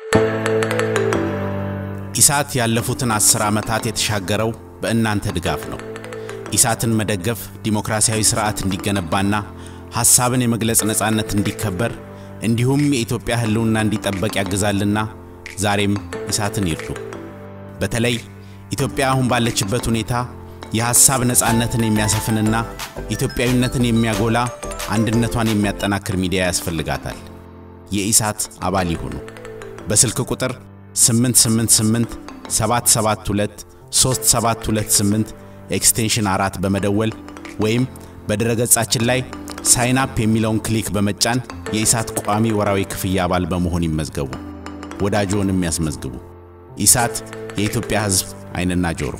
ኢሳት ያለፉትን አስር ዓመታት የተሻገረው በእናንተ ድጋፍ ነው። ኢሳትን መደገፍ ዲሞክራሲያዊ ሥርዓት እንዲገነባና ሐሳብን የመግለጽ ነፃነት እንዲከበር እንዲሁም የኢትዮጵያ ሕልውና እንዲጠበቅ ያግዛልና ዛሬም ኢሳትን ይርዱ። በተለይ ኢትዮጵያ አሁን ባለችበት ሁኔታ የሐሳብ ነፃነትን የሚያሰፍንና ኢትዮጵያዊነትን የሚያጎላ አንድነቷን የሚያጠናክር ሚዲያ ያስፈልጋታል። የኢሳት አባል ይሁኑ። በስልክ ቁጥር 888 772 3728 ኤክስቴንሽን አራት በመደወል ወይም በድረ ገጻችን ላይ ሳይን አፕ የሚለውን ክሊክ በመጫን የኢሳት ቋሚ ወራዊ ክፍያ አባል በመሆን ይመዝገቡ። ወዳጆንም ያስመዝግቡ። ኢሳት የኢትዮጵያ ሕዝብ ዓይንና ጆሮ።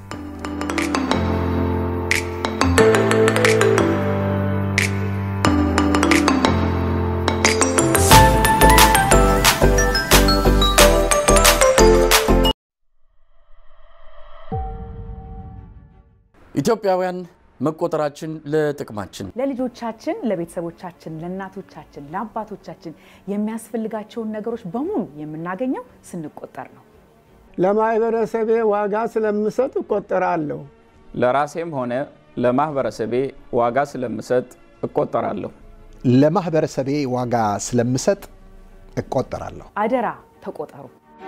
ኢትዮጵያውያን መቆጠራችን ለጥቅማችን ለልጆቻችን፣ ለቤተሰቦቻችን፣ ለእናቶቻችን፣ ለአባቶቻችን የሚያስፈልጋቸውን ነገሮች በሙሉ የምናገኘው ስንቆጠር ነው። ለማህበረሰቤ ዋጋ ስለምሰጥ እቆጠራለሁ። ለራሴም ሆነ ለማህበረሰቤ ዋጋ ስለምሰጥ እቆጠራለሁ። ለማህበረሰቤ ዋጋ ስለምሰጥ እቆጠራለሁ። አደራ ተቆጠሩ።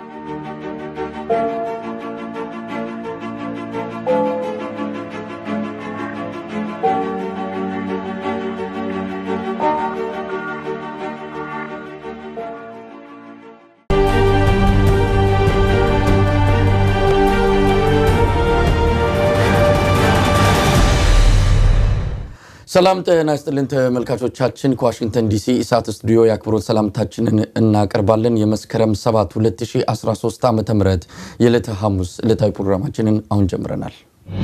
ሰላም ጤና ይስጥልን ተመልካቾቻችን፣ ከዋሽንግተን ዲሲ ኢሳት ስቱዲዮ የአክብሮት ሰላምታችንን እናቀርባለን። የመስከረም 7 2013 ዓ ም የዕለተ ሐሙስ ዕለታዊ ፕሮግራማችንን አሁን ጀምረናል።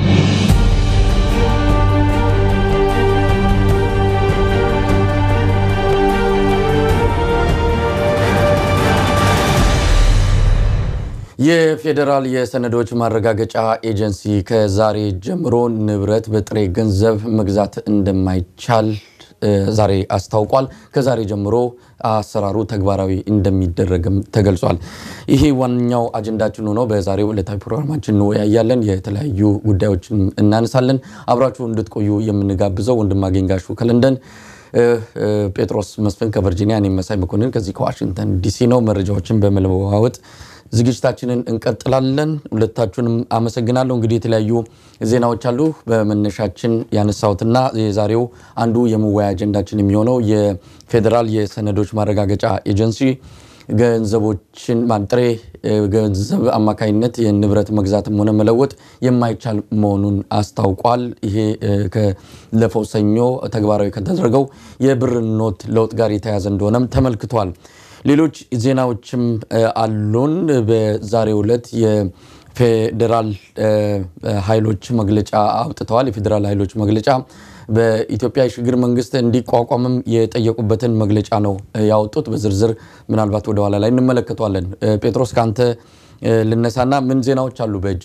የፌዴራል የሰነዶች ማረጋገጫ ኤጀንሲ ከዛሬ ጀምሮ ንብረት በጥሬ ገንዘብ መግዛት እንደማይቻል ዛሬ አስታውቋል። ከዛሬ ጀምሮ አሰራሩ ተግባራዊ እንደሚደረግም ተገልጿል። ይሄ ዋነኛው አጀንዳችን ሆኖ በዛሬው ዕለታዊ ፕሮግራማችን እንወያያለን። የተለያዩ ጉዳዮችን እናነሳለን። አብራችሁ እንድትቆዩ የምንጋብዘው ወንድማገኝ ጋሹ ከለንደን ጴጥሮስ መስፍን ከቨርጂኒያ፣ እኔም መሳይ መኮንን ከዚህ ከዋሽንግተን ዲሲ ነው። መረጃዎችን በመለዋወጥ ዝግጅታችንን እንቀጥላለን። ሁለታችሁንም አመሰግናለሁ። እንግዲህ የተለያዩ ዜናዎች አሉ። በመነሻችን ያነሳሁትና የዛሬው አንዱ የመወያ አጀንዳችን የሚሆነው የፌዴራል የሰነዶች ማረጋገጫ ኤጀንሲ ገንዘቦችን ጥሬ ገንዘብ አማካኝነት የንብረት መግዛትም ሆነ መለወጥ የማይቻል መሆኑን አስታውቋል። ይሄ ከለፈው ሰኞ ተግባራዊ ከተደረገው የብር ኖት ለውጥ ጋር የተያያዘ እንደሆነም ተመልክቷል። ሌሎች ዜናዎችም አሉን። በዛሬው ዕለት የፌዴራል ኃይሎች መግለጫ አውጥተዋል። የፌዴራል ኃይሎች መግለጫ በኢትዮጵያ የሽግግር መንግስት እንዲቋቋምም የጠየቁበትን መግለጫ ነው ያወጡት። በዝርዝር ምናልባት ወደኋላ ላይ እንመለከተዋለን። ጴጥሮስ ከአንተ ልነሳና ምን ዜናዎች አሉ በእጅ?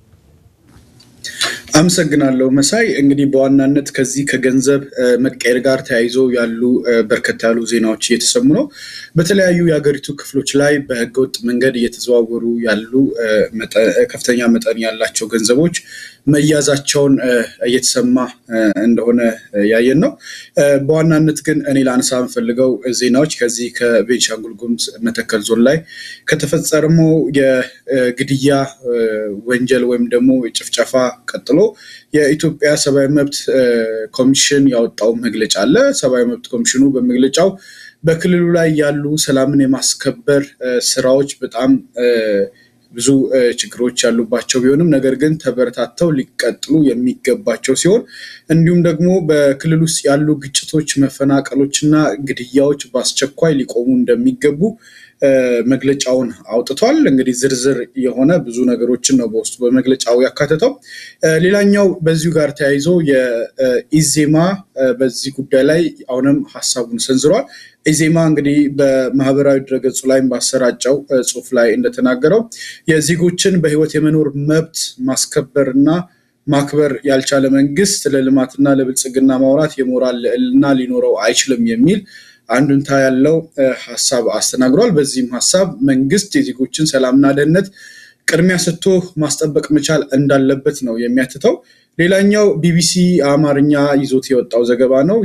አመሰግናለሁ መሳይ። እንግዲህ በዋናነት ከዚህ ከገንዘብ መቀየር ጋር ተያይዞ ያሉ በርከት ያሉ ዜናዎች እየተሰሙ ነው። በተለያዩ የሀገሪቱ ክፍሎች ላይ በህገወጥ መንገድ እየተዘዋወሩ ያሉ ከፍተኛ መጠን ያላቸው ገንዘቦች መያዛቸውን እየተሰማ እንደሆነ ያየን ነው። በዋናነት ግን እኔ ላነሳ የምፈልገው ዜናዎች ከዚህ ከቤንሻንጉል ጉሙዝ መተከል ዞን ላይ ከተፈጸመው የግድያ ወንጀል ወይም ደግሞ የጭፍጨፋ ቀጥሎ የኢትዮጵያ ሰብአዊ መብት ኮሚሽን ያወጣው መግለጫ አለ። ሰብአዊ መብት ኮሚሽኑ በመግለጫው በክልሉ ላይ ያሉ ሰላምን የማስከበር ስራዎች በጣም ብዙ ችግሮች ያሉባቸው ቢሆንም ነገር ግን ተበረታተው ሊቀጥሉ የሚገባቸው ሲሆን እንዲሁም ደግሞ በክልል ውስጥ ያሉ ግጭቶች፣ መፈናቀሎችና ግድያዎች በአስቸኳይ ሊቆሙ እንደሚገቡ መግለጫውን አውጥቷል። እንግዲህ ዝርዝር የሆነ ብዙ ነገሮችን ነው በውስጡ በመግለጫው ያካተተው። ሌላኛው በዚሁ ጋር ተያይዞ የኢዜማ በዚህ ጉዳይ ላይ አሁንም ሀሳቡን ሰንዝሯል። ኢዜማ እንግዲህ በማህበራዊ ድረገጹ ላይም ባሰራጨው ጽሁፍ ላይ እንደተናገረው የዜጎችን በህይወት የመኖር መብት ማስከበርና ማክበር ያልቻለ መንግስት ለልማትና ለብልጽግና ማውራት የሞራል ልዕልና ሊኖረው አይችልም የሚል አንዱንታ ያለው ሀሳብ አስተናግሯል። በዚህም ሀሳብ መንግስት የዜጎችን ሰላምና ደህንነት ቅድሚያ ሰጥቶ ማስጠበቅ መቻል እንዳለበት ነው የሚያትተው። ሌላኛው ቢቢሲ አማርኛ ይዞት የወጣው ዘገባ ነው።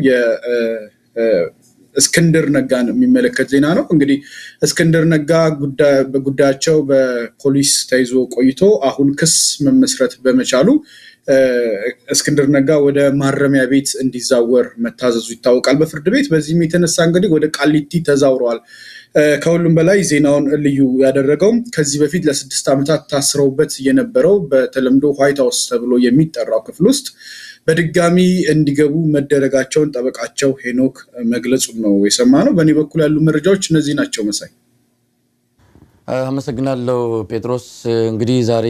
እስክንድር ነጋን የሚመለከት ዜና ነው። እንግዲህ እስክንድር ነጋ በጉዳያቸው በፖሊስ ተይዞ ቆይቶ አሁን ክስ መመስረት በመቻሉ እስክንድር ነጋ ወደ ማረሚያ ቤት እንዲዛወር መታዘዙ ይታወቃል በፍርድ ቤት። በዚህም የተነሳ እንግዲህ ወደ ቃሊቲ ተዛውረዋል። ከሁሉም በላይ ዜናውን ልዩ ያደረገው ከዚህ በፊት ለስድስት ዓመታት ታስረውበት የነበረው በተለምዶ ዋይት ሀውስ ተብሎ የሚጠራው ክፍል ውስጥ በድጋሚ እንዲገቡ መደረጋቸውን ጠበቃቸው ሄኖክ መግለጹን ነው የሰማ ነው። በእኔ በኩል ያሉ መረጃዎች እነዚህ ናቸው። መሳይ አመሰግናለሁ ጴጥሮስ። እንግዲህ ዛሬ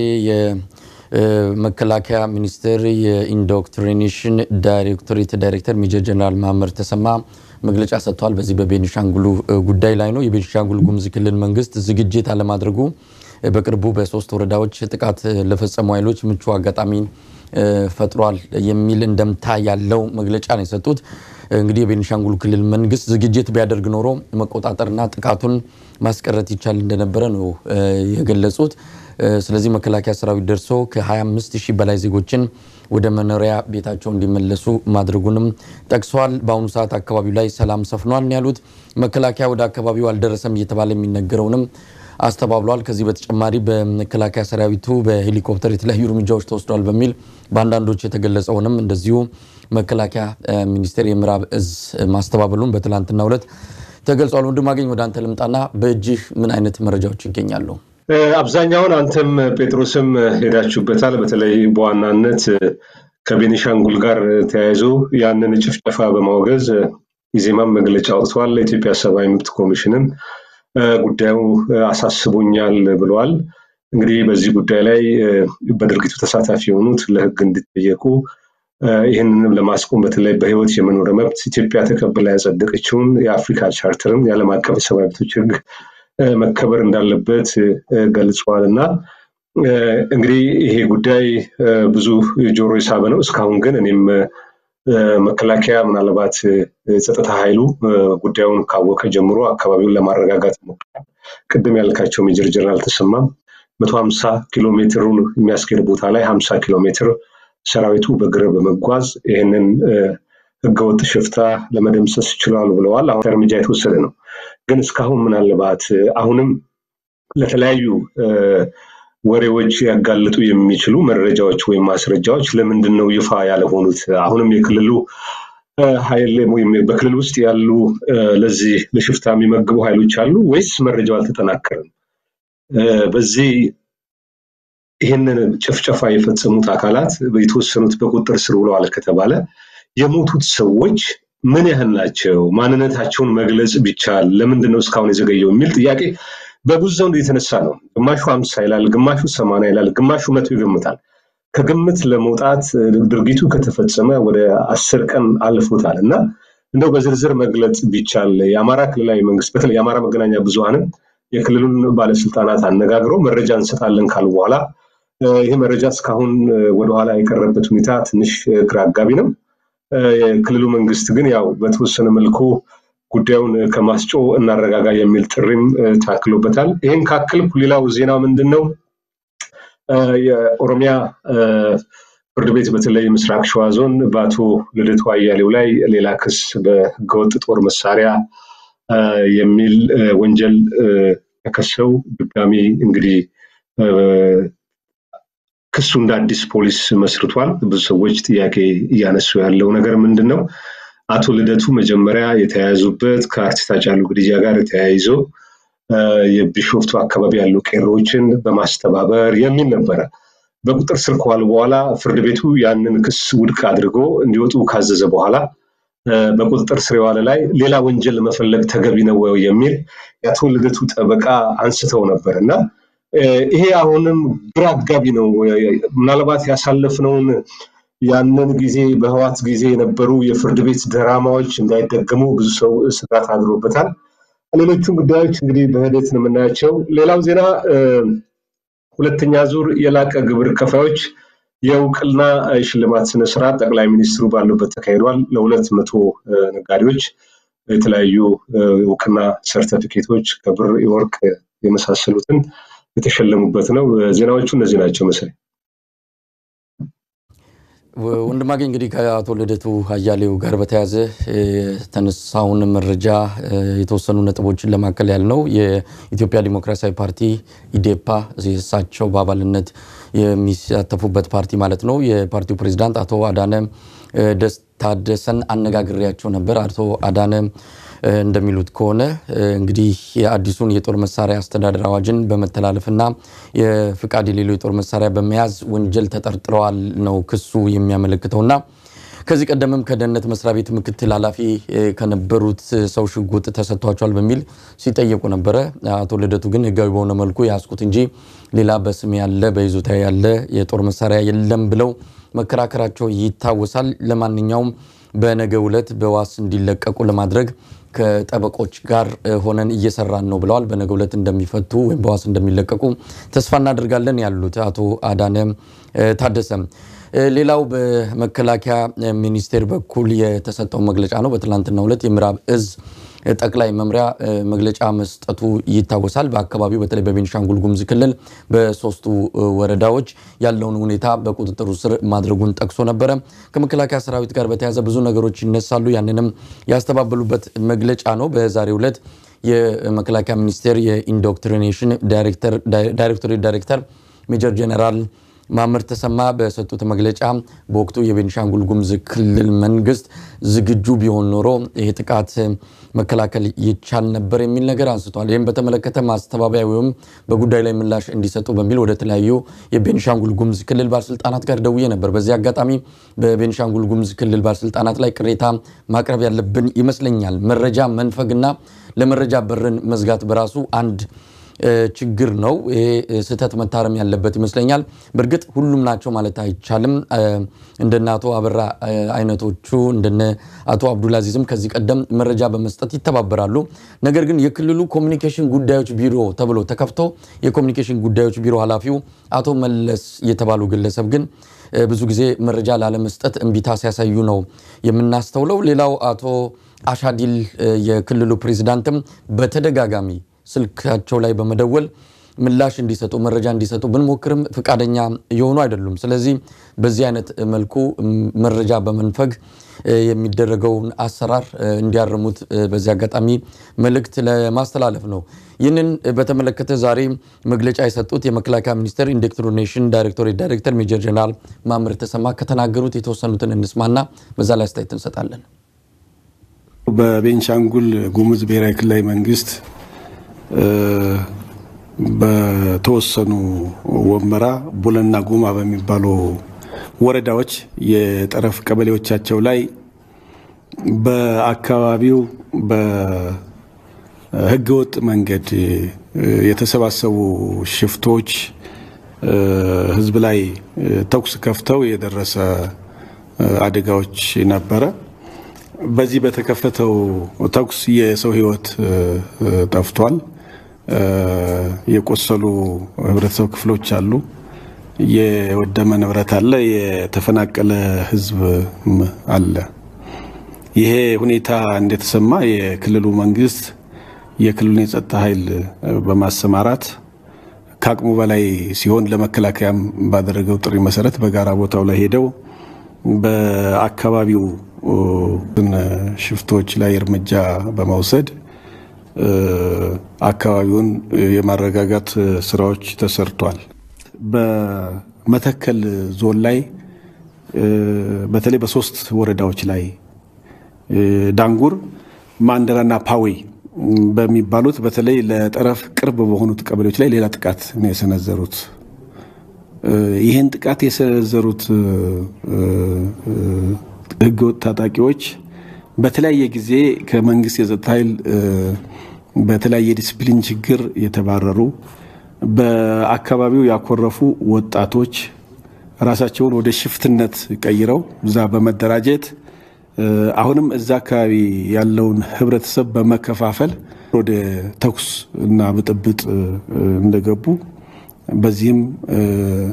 የመከላከያ ሚኒስቴር የኢንዶክትሪኔሽን ዳይሬክቶሬት ዳይሬክተር ሜጀር ጀነራል ማመር ተሰማ መግለጫ ሰጥተዋል። በዚህ በቤኒሻንጉሉ ጉዳይ ላይ ነው። የቤኒሻንጉል ጉሙዝ ክልል መንግስት ዝግጅት አለማድረጉ በቅርቡ በሶስት ወረዳዎች ጥቃት ለፈጸሙ ኃይሎች ምቹ አጋጣሚ ፈጥሯል የሚል እንደምታ ያለው መግለጫ ነው የሰጡት። እንግዲህ የቤኒሻንጉል ክልል መንግስት ዝግጅት ቢያደርግ ኖሮ መቆጣጠርና ጥቃቱን ማስቀረት ይቻል እንደነበረ ነው የገለጹት። ስለዚህ መከላከያ ሰራዊት ደርሶ ከ25 ሺህ በላይ ዜጎችን ወደ መኖሪያ ቤታቸው እንዲመለሱ ማድረጉንም ጠቅሰዋል። በአሁኑ ሰዓት አካባቢው ላይ ሰላም ሰፍኗል ያሉት መከላከያ ወደ አካባቢው አልደረሰም እየተባለ የሚነገረውንም አስተባብሏል። ከዚህ በተጨማሪ በመከላከያ ሰራዊቱ በሄሊኮፕተር የተለያዩ እርምጃዎች ተወስደዋል በሚል በአንዳንዶች የተገለጸውንም እንደዚሁ መከላከያ ሚኒስቴር የምዕራብ እዝ ማስተባበሉን በትላንትናው ዕለት ተገልጿል። ወንድማገኝ ወደ አንተ ልምጣና በእጅህ ምን አይነት መረጃዎች ይገኛሉ? አብዛኛውን አንተም ጴጥሮስም ሄዳችሁበታል። በተለይ በዋናነት ከቤኒሻንጉል ጋር ተያይዞ ያንን ጭፍጨፋ በማውገዝ ኢዜማም መግለጫ አውጥተዋል። የኢትዮጵያ ሰብአዊ መብት ኮሚሽንም ጉዳዩ አሳስቦኛል ብለዋል። እንግዲህ በዚህ ጉዳይ ላይ በድርጊቱ ተሳታፊ የሆኑት ለሕግ እንዲጠየቁ ይህንንም ለማስቆም በተለይ በህይወት የመኖር መብት ኢትዮጵያ ተቀብላ ያጸደቀችውን የአፍሪካ ቻርተርን የዓለም አቀፍ የሰብአዊ መብቶች ሕግ መከበር እንዳለበት ገልጸዋል እና እንግዲህ ይሄ ጉዳይ ብዙ ጆሮ የሳበ ነው። እስካሁን ግን እኔም መከላከያ ምናልባት ጸጥታ ኃይሉ ጉዳዩን ካወቀ ጀምሮ አካባቢውን ለማረጋጋት ሞክሯል። ቅድም ያልካቸው ሜጀር ጀነራል ተሰማም መቶ ሀምሳ ኪሎ ሜትሩን የሚያስኬድ ቦታ ላይ ሀምሳ ኪሎ ሜትር ሰራዊቱ በእግር በመጓዝ ይህንን ህገወጥ ሽፍታ ለመደምሰስ ችሏል ብለዋል። አሁን እርምጃ የተወሰደ ነው። ግን እስካሁን ምናልባት አሁንም ለተለያዩ ወሬዎች ያጋልጡ የሚችሉ መረጃዎች ወይም ማስረጃዎች ለምንድን ነው ይፋ ያልሆኑት? አሁንም የክልሉ ኃይል ወይም በክልል ውስጥ ያሉ ለዚህ ለሽፍታ የሚመግቡ ኃይሎች አሉ ወይስ መረጃው አልተጠናከረም? በዚህ ይህንን ጭፍጨፋ የፈጸሙት አካላት የተወሰኑት በቁጥጥር ስር ውለዋል ከተባለ የሞቱት ሰዎች ምን ያህል ናቸው? ማንነታቸውን መግለጽ ቢቻል ለምንድን ነው እስካሁን የዘገየው የሚል ጥያቄ በብዙ ዘንድ የተነሳ ነው። ግማሹ አምሳ ይላል፣ ግማሹ ሰማንያ ይላል፣ ግማሹ መቶ ይገምታል። ከግምት ለመውጣት ድርጊቱ ከተፈጸመ ወደ አስር ቀን አልፎታል እና እንደው በዝርዝር መግለጽ ቢቻል የአማራ ክልላዊ መንግስት በተለይ የአማራ መገናኛ ብዙኃንም የክልሉን ባለስልጣናት አነጋግረው መረጃ እንሰጣለን ካሉ በኋላ ይህ መረጃ እስካሁን ወደኋላ የቀረበት ሁኔታ ትንሽ ግራ አጋቢ ነው። የክልሉ መንግስት ግን ያው በተወሰነ መልኩ ጉዳዩን ከማስጮ እናረጋጋ የሚል ጥሪም ታክሎበታል። ይህን ካክልኩ ሌላው ዜና ምንድን ነው? የኦሮሚያ ፍርድ ቤት በተለይ ምስራቅ ሸዋ ዞን በአቶ ልደቱ አያሌው ላይ ሌላ ክስ በህገወጥ ጦር መሳሪያ የሚል ወንጀል ተከሰው ድጋሚ እንግዲህ ክሱ እንደ አዲስ ፖሊስ መስርቷል። ብዙ ሰዎች ጥያቄ እያነሱ ያለው ነገር ምንድን ነው? አቶ ልደቱ መጀመሪያ የተያያዙበት ከአርቲስት ሃጫሉ ግድያ ጋር ተያይዞ የቢሾፍቱ አካባቢ ያሉ ቄሮዎችን በማስተባበር የሚል ነበረ። በቁጥር ስር ከዋሉ በኋላ ፍርድ ቤቱ ያንን ክስ ውድቅ አድርጎ እንዲወጡ ካዘዘ በኋላ በቁጥጥር ስር የዋለ ላይ ሌላ ወንጀል መፈለግ ተገቢ ነው የሚል የአቶ ልደቱ ጠበቃ አንስተው ነበር እና ይሄ አሁንም ግራ አጋቢ ነው። ምናልባት ያሳለፍነውን ያንን ጊዜ በህዋት ጊዜ የነበሩ የፍርድ ቤት ድራማዎች እንዳይደገሙ ብዙ ሰው ስጋት አድሮበታል። ሌሎቹም ጉዳዮች እንግዲህ በሂደት ነው የምናያቸው። ሌላው ዜና ሁለተኛ ዙር የላቀ ግብር ከፋዮች የእውቅና ሽልማት ስነስርዓት ጠቅላይ ሚኒስትሩ ባሉበት ተካሂዷል። ለሁለት መቶ ነጋዴዎች የተለያዩ እውቅና ሰርተፊኬቶች ከብር የወርቅ የመሳሰሉትን የተሸለሙበት ነው። ዜናዎቹ እነዚህ ናቸው መሰለኝ። ወንድማገኝ እንግዲህ ከአቶ ልደቱ አያሌው ጋር በተያያዘ የተነሳውን መረጃ የተወሰኑ ነጥቦችን ለማከል ያህል ነው። የኢትዮጵያ ዲሞክራሲያዊ ፓርቲ ኢዴፓ እሳቸው በአባልነት የሚሳተፉበት ፓርቲ ማለት ነው። የፓርቲው ፕሬዚዳንት አቶ አዳነ ታደሰን አነጋግሬያቸው ነበር። አቶ አዳነ እንደሚሉት ከሆነ እንግዲህ የአዲሱን የጦር መሳሪያ አስተዳደር አዋጅን በመተላለፍና የፍቃድ የሌለው የጦር መሳሪያ በመያዝ ወንጀል ተጠርጥረዋል ነው ክሱ የሚያመለክተውና ከዚህ ቀደምም ከደህንነት መስሪያ ቤት ምክትል ኃላፊ ከነበሩት ሰው ሽጉጥ ተሰጥቷቸዋል በሚል ሲጠየቁ ነበረ። አቶ ልደቱ ግን ህጋዊ በሆነ መልኩ ያስኩት እንጂ ሌላ በስም ያለ በይዞታ ያለ የጦር መሳሪያ የለም ብለው መከራከራቸው ይታወሳል። ለማንኛውም በነገ ዕለት በዋስ እንዲለቀቁ ለማድረግ ከጠበቆች ጋር ሆነን እየሰራን ነው ብለዋል። በነገ ዕለት እንደሚፈቱ ወይም በዋስ እንደሚለቀቁ ተስፋ እናደርጋለን ያሉት አቶ አዳነ ታደሰ። ሌላው በመከላከያ ሚኒስቴር በኩል የተሰጠው መግለጫ ነው። በትላንትናው ዕለት የምዕራብ እዝ ጠቅላይ መምሪያ መግለጫ መስጠቱ ይታወሳል። በአካባቢው በተለይ በቤኒሻንጉል ጉሙዝ ክልል በሶስቱ ወረዳዎች ያለውን ሁኔታ በቁጥጥሩ ስር ማድረጉን ጠቅሶ ነበረ። ከመከላከያ ሰራዊት ጋር በተያያዘ ብዙ ነገሮች ይነሳሉ። ያንንም ያስተባበሉበት መግለጫ ነው። በዛሬው ዕለት የመከላከያ ሚኒስቴር የኢንዶክትሪኔሽን ዳይሬክቶሬት ዳይሬክተር ሜጀር ጄኔራል ማመር ተሰማ በሰጡት መግለጫ በወቅቱ የቤኒሻንጉል ጉሙዝ ክልል መንግስት ዝግጁ ቢሆን ኖሮ ይህ ጥቃት መከላከል ይቻል ነበር የሚል ነገር አንስቷል። ይህም በተመለከተ ማስተባበያ ወይም በጉዳይ ላይ ምላሽ እንዲሰጡ በሚል ወደ ተለያዩ የቤኒሻንጉል ጉሙዝ ክልል ባለስልጣናት ጋር ደውዬ ነበር። በዚህ አጋጣሚ በቤኒሻንጉል ጉሙዝ ክልል ባለስልጣናት ላይ ቅሬታ ማቅረብ ያለብን ይመስለኛል። መረጃ መንፈግና ለመረጃ በርን መዝጋት በራሱ አንድ ችግር ነው። ይሄ ስህተት መታረም ያለበት ይመስለኛል። በእርግጥ ሁሉም ናቸው ማለት አይቻልም። እንደነ አቶ አበራ አይነቶቹ እንደነ አቶ አብዱልአዚዝም ከዚህ ቀደም መረጃ በመስጠት ይተባበራሉ። ነገር ግን የክልሉ ኮሚኒኬሽን ጉዳዮች ቢሮ ተብሎ ተከፍቶ የኮሚኒኬሽን ጉዳዮች ቢሮ ኃላፊው አቶ መለስ የተባሉ ግለሰብ ግን ብዙ ጊዜ መረጃ ላለመስጠት እምቢታ ሲያሳዩ ነው የምናስተውለው። ሌላው አቶ አሻዲል የክልሉ ፕሬዚዳንትም በተደጋጋሚ ስልካቸው ላይ በመደወል ምላሽ እንዲሰጡ መረጃ እንዲሰጡ ብንሞክርም ፈቃደኛ የሆኑ አይደሉም። ስለዚህ በዚህ አይነት መልኩ መረጃ በመንፈግ የሚደረገውን አሰራር እንዲያርሙት በዚህ አጋጣሚ መልእክት ለማስተላለፍ ነው። ይህንን በተመለከተ ዛሬ መግለጫ የሰጡት የመከላከያ ሚኒስቴር ኢንዶክትሪኔሽን ዳይሬክቶሬት ዳይሬክተር ሜጀር ጀነራል ማምር ተሰማ ከተናገሩት የተወሰኑትን እንስማና በዛ ላይ አስተያየት እንሰጣለን። በቤንሻንጉል ጉሙዝ ብሔራዊ ክልላዊ መንግስት በተወሰኑ ወመራ፣ ቡለና ጉማ በሚባሉ ወረዳዎች የጠረፍ ቀበሌዎቻቸው ላይ በአካባቢው በህገወጥ መንገድ የተሰባሰቡ ሽፍቶች ህዝብ ላይ ተኩስ ከፍተው የደረሰ አደጋዎች ነበረ። በዚህ በተከፈተው ተኩስ የሰው ህይወት ጠፍቷል። የቆሰሉ ህብረተሰብ ክፍሎች አሉ። የወደመ ንብረት አለ። የተፈናቀለ ህዝብ አለ። ይሄ ሁኔታ እንደተሰማ የክልሉ መንግስት የክልሉን የጸጥታ ኃይል በማሰማራት ከአቅሙ በላይ ሲሆን ለመከላከያም ባደረገው ጥሪ መሰረት በጋራ ቦታው ላይ ሄደው በአካባቢው ሽፍቶች ላይ እርምጃ በመውሰድ አካባቢውን የማረጋጋት ስራዎች ተሰርቷል። በመተከል ዞን ላይ በተለይ በሶስት ወረዳዎች ላይ ዳንጉር፣ ማንደራና ፓዌ በሚባሉት በተለይ ለጠረፍ ቅርብ በሆኑት ቀበሌዎች ላይ ሌላ ጥቃት ነው የሰነዘሩት። ይህን ጥቃት የሰነዘሩት ህገወጥ ታጣቂዎች በተለያየ ጊዜ ከመንግስት የጸጥታ ኃይል በተለያየ ዲስፕሊን ችግር የተባረሩ በአካባቢው ያኮረፉ ወጣቶች ራሳቸውን ወደ ሽፍትነት ቀይረው እዛ በመደራጀት አሁንም እዛ አካባቢ ያለውን ህብረተሰብ በመከፋፈል ወደ ተኩስ እና ብጥብጥ እንደገቡ በዚህም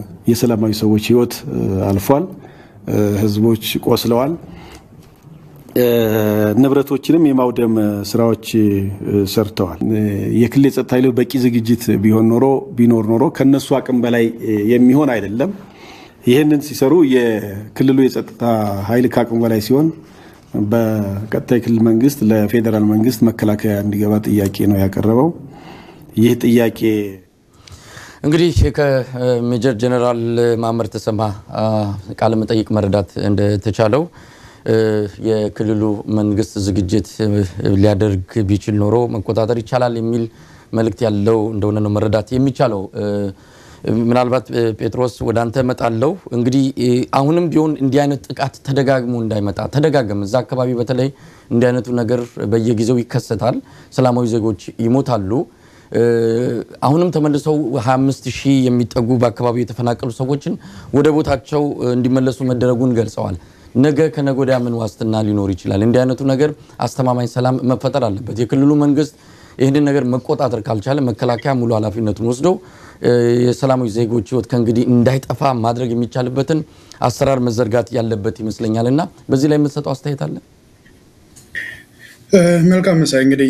የሰላማዊ ሰዎች ህይወት አልፏል። ህዝቦች ቆስለዋል። ንብረቶችንም የማውደም ስራዎች ሰርተዋል። የክልል የጸጥታ ኃይሎች በቂ ዝግጅት ቢሆን ኖሮ ቢኖር ኖሮ ከነሱ አቅም በላይ የሚሆን አይደለም። ይህንን ሲሰሩ የክልሉ የጸጥታ ኃይል ከአቅም በላይ ሲሆን በቀጥታ የክልል መንግስት ለፌዴራል መንግስት መከላከያ እንዲገባ ጥያቄ ነው ያቀረበው። ይህ ጥያቄ እንግዲህ ከሜጀር ጀነራል ማመር ተሰማ ቃለ መጠይቅ መረዳት እንደተቻለው የክልሉ መንግስት ዝግጅት ሊያደርግ ቢችል ኖሮ መቆጣጠር ይቻላል የሚል መልእክት ያለው እንደሆነ ነው መረዳት የሚቻለው። ምናልባት ጴጥሮስ ወደ አንተ እመጣለሁ። እንግዲህ አሁንም ቢሆን እንዲህ አይነት ጥቃት ተደጋግሞ እንዳይመጣ ተደጋገም እዛ አካባቢ በተለይ እንዲህ አይነቱ ነገር በየጊዜው ይከሰታል። ሰላማዊ ዜጎች ይሞታሉ። አሁንም ተመልሰው 25 ሺህ የሚጠጉ በአካባቢው የተፈናቀሉ ሰዎችን ወደ ቦታቸው እንዲመለሱ መደረጉን ገልጸዋል። ነገ ከነገ ወዲያ ምን ዋስትና ሊኖር ይችላል? እንዲህ አይነቱ ነገር አስተማማኝ ሰላም መፈጠር አለበት። የክልሉ መንግስት ይህንን ነገር መቆጣጠር ካልቻለ መከላከያ ሙሉ ኃላፊነቱን ወስዶ የሰላማዊ ዜጎች ህይወት ከእንግዲህ እንዳይጠፋ ማድረግ የሚቻልበትን አሰራር መዘርጋት ያለበት ይመስለኛል እና በዚህ ላይ የምትሰጠው አስተያየት አለ? መልካም መሳይ እንግዲህ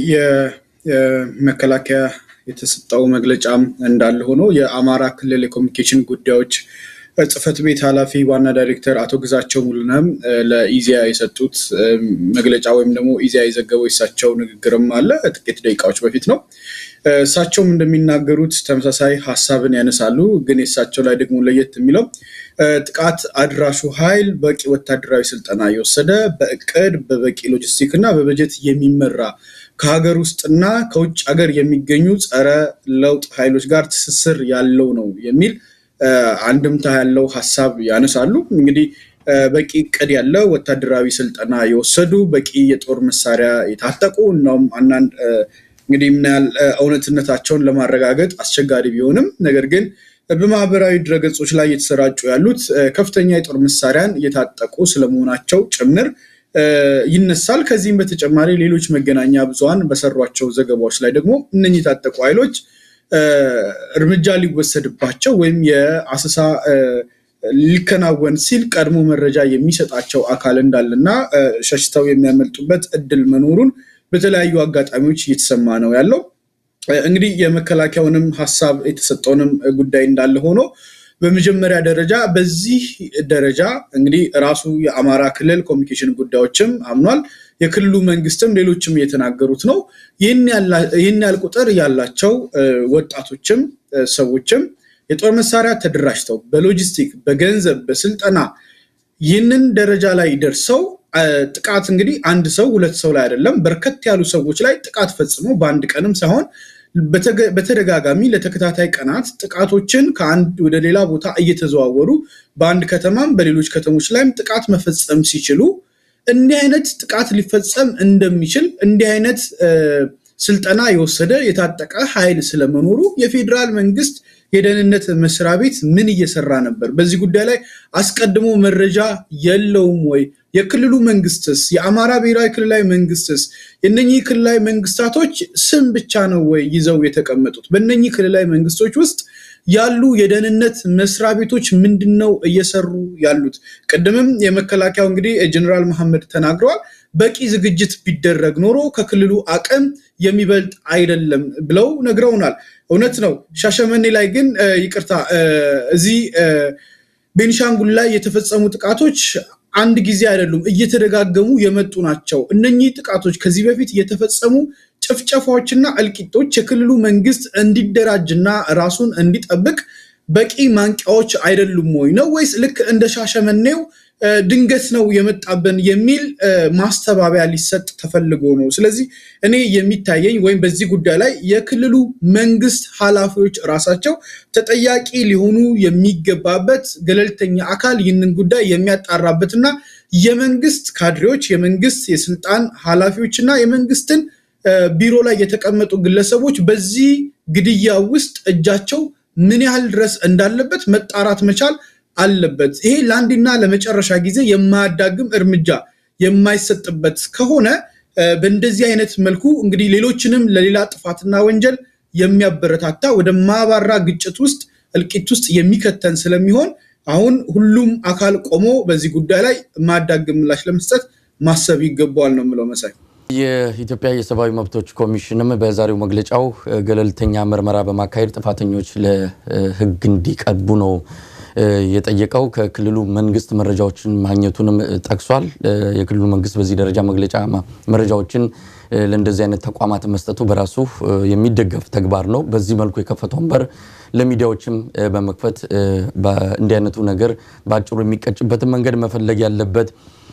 የመከላከያ የተሰጠው መግለጫም እንዳለ ሆኖ የአማራ ክልል የኮሚኒኬሽን ጉዳዮች ጽህፈት ቤት ኃላፊ ዋና ዳይሬክተር አቶ ግዛቸው ሙሉነህም ለኢዜአ የሰጡት መግለጫ ወይም ደግሞ ኢዜአ የዘገበው የሳቸው ንግግርም አለ ጥቂት ደቂቃዎች በፊት ነው። እሳቸውም እንደሚናገሩት ተመሳሳይ ሀሳብን ያነሳሉ። ግን የእሳቸው ላይ ደግሞ ለየት የሚለው ጥቃት አድራሹ ኃይል በቂ ወታደራዊ ስልጠና የወሰደ በእቅድ በበቂ ሎጂስቲክ እና በበጀት የሚመራ ከሀገር ውስጥና ከውጭ ሀገር የሚገኙ ጸረ ለውጥ ኃይሎች ጋር ትስስር ያለው ነው የሚል አንድምታ ያለው ሀሳብ ያነሳሉ። እንግዲህ በቂ እቅድ ያለው ወታደራዊ ስልጠና የወሰዱ በቂ የጦር መሳሪያ የታጠቁ እናውም አንዳንድ እንግዲህ ምን ያህል እውነትነታቸውን ለማረጋገጥ አስቸጋሪ ቢሆንም ነገር ግን በማህበራዊ ድረገጾች ላይ የተሰራጩ ያሉት ከፍተኛ የጦር መሳሪያን የታጠቁ ስለመሆናቸው ጭምር ይነሳል። ከዚህም በተጨማሪ ሌሎች መገናኛ ብዙሃን በሰሯቸው ዘገባዎች ላይ ደግሞ እነኚህ የታጠቁ ኃይሎች እርምጃ ሊወሰድባቸው ወይም የአሰሳ ሊከናወን ሲል ቀድሞ መረጃ የሚሰጣቸው አካል እንዳለና ሸሽተው የሚያመልጡበት እድል መኖሩን በተለያዩ አጋጣሚዎች እየተሰማ ነው ያለው። እንግዲህ የመከላከያውንም ሀሳብ የተሰጠውንም ጉዳይ እንዳለ ሆኖ በመጀመሪያ ደረጃ በዚህ ደረጃ እንግዲህ ራሱ የአማራ ክልል ኮሚኒኬሽን ጉዳዮችም አምኗል። የክልሉ መንግስትም ሌሎችም እየተናገሩት ነው። ይህን ያህል ቁጥር ያላቸው ወጣቶችም ሰዎችም የጦር መሳሪያ ተደራጅተው በሎጂስቲክ፣ በገንዘብ፣ በስልጠና ይህንን ደረጃ ላይ ደርሰው ጥቃት እንግዲህ አንድ ሰው ሁለት ሰው ላይ አይደለም፣ በርከት ያሉ ሰዎች ላይ ጥቃት ፈጽሞ በአንድ ቀንም ሳይሆን በተደጋጋሚ ለተከታታይ ቀናት ጥቃቶችን ከአንድ ወደ ሌላ ቦታ እየተዘዋወሩ በአንድ ከተማም በሌሎች ከተሞች ላይም ጥቃት መፈጸም ሲችሉ እንዲህ አይነት ጥቃት ሊፈጸም እንደሚችል እንዲህ አይነት ስልጠና የወሰደ የታጠቀ ኃይል ስለመኖሩ የፌዴራል መንግስት የደህንነት መስሪያ ቤት ምን እየሰራ ነበር? በዚህ ጉዳይ ላይ አስቀድሞ መረጃ የለውም ወይ? የክልሉ መንግስትስ፣ የአማራ ብሔራዊ ክልላዊ መንግስትስ የነኚህ ክልላዊ መንግስታቶች ስም ብቻ ነው ወይ ይዘው የተቀመጡት? በእነኚህ ክልላዊ መንግስቶች ውስጥ ያሉ የደህንነት መስሪያ ቤቶች ምንድን ነው እየሰሩ ያሉት? ቅድምም የመከላከያው እንግዲህ ጀኔራል መሐመድ ተናግረዋል። በቂ ዝግጅት ቢደረግ ኖሮ ከክልሉ አቅም የሚበልጥ አይደለም ብለው ነግረውናል። እውነት ነው። ሻሸመኔ ላይ ግን ይቅርታ፣ እዚህ ቤኒሻንጉል ላይ የተፈጸሙ ጥቃቶች አንድ ጊዜ አይደሉም፣ እየተደጋገሙ የመጡ ናቸው። እነኚህ ጥቃቶች ከዚህ በፊት የተፈጸሙ ጭፍጨፋዎችና እልቂቶች የክልሉ መንግስት እንዲደራጅና ራሱን እንዲጠብቅ በቂ ማንቂያዎች አይደሉም ወይ ነው ወይስ ልክ እንደ ሻሸመኔው ድንገት ነው የመጣብን የሚል ማስተባበያ ሊሰጥ ተፈልጎ ነው? ስለዚህ እኔ የሚታየኝ ወይም በዚህ ጉዳይ ላይ የክልሉ መንግስት ኃላፊዎች ራሳቸው ተጠያቂ ሊሆኑ የሚገባበት ገለልተኛ አካል ይህንን ጉዳይ የሚያጣራበትና የመንግስት ካድሬዎች፣ የመንግስት የስልጣን ኃላፊዎች እና የመንግስትን ቢሮ ላይ የተቀመጡ ግለሰቦች በዚህ ግድያ ውስጥ እጃቸው ምን ያህል ድረስ እንዳለበት መጣራት መቻል አለበት። ይሄ ለአንድና ለመጨረሻ ጊዜ የማያዳግም እርምጃ የማይሰጥበት ከሆነ በእንደዚህ አይነት መልኩ እንግዲህ ሌሎችንም ለሌላ ጥፋትና ወንጀል የሚያበረታታ ወደ ማባራ ግጭት ውስጥ እልቂት ውስጥ የሚከተን ስለሚሆን አሁን ሁሉም አካል ቆሞ በዚህ ጉዳይ ላይ የማያዳግም ምላሽ ለመስጠት ማሰብ ይገባዋል ነው የምለው መሳይ። የኢትዮጵያ የሰብአዊ መብቶች ኮሚሽንም በዛሬው መግለጫው ገለልተኛ ምርመራ በማካሄድ ጥፋተኞች ለሕግ እንዲቀርቡ ነው የጠየቀው። ከክልሉ መንግስት መረጃዎችን ማግኘቱንም ጠቅሷል። የክልሉ መንግስት በዚህ ደረጃ መግለጫ መረጃዎችን ለእንደዚህ አይነት ተቋማት መስጠቱ በራሱ የሚደገፍ ተግባር ነው። በዚህ መልኩ የከፈተውን በር ለሚዲያዎችም በመክፈት እንዲህ አይነቱ ነገር በአጭሩ የሚቀጭበትን መንገድ መፈለግ ያለበት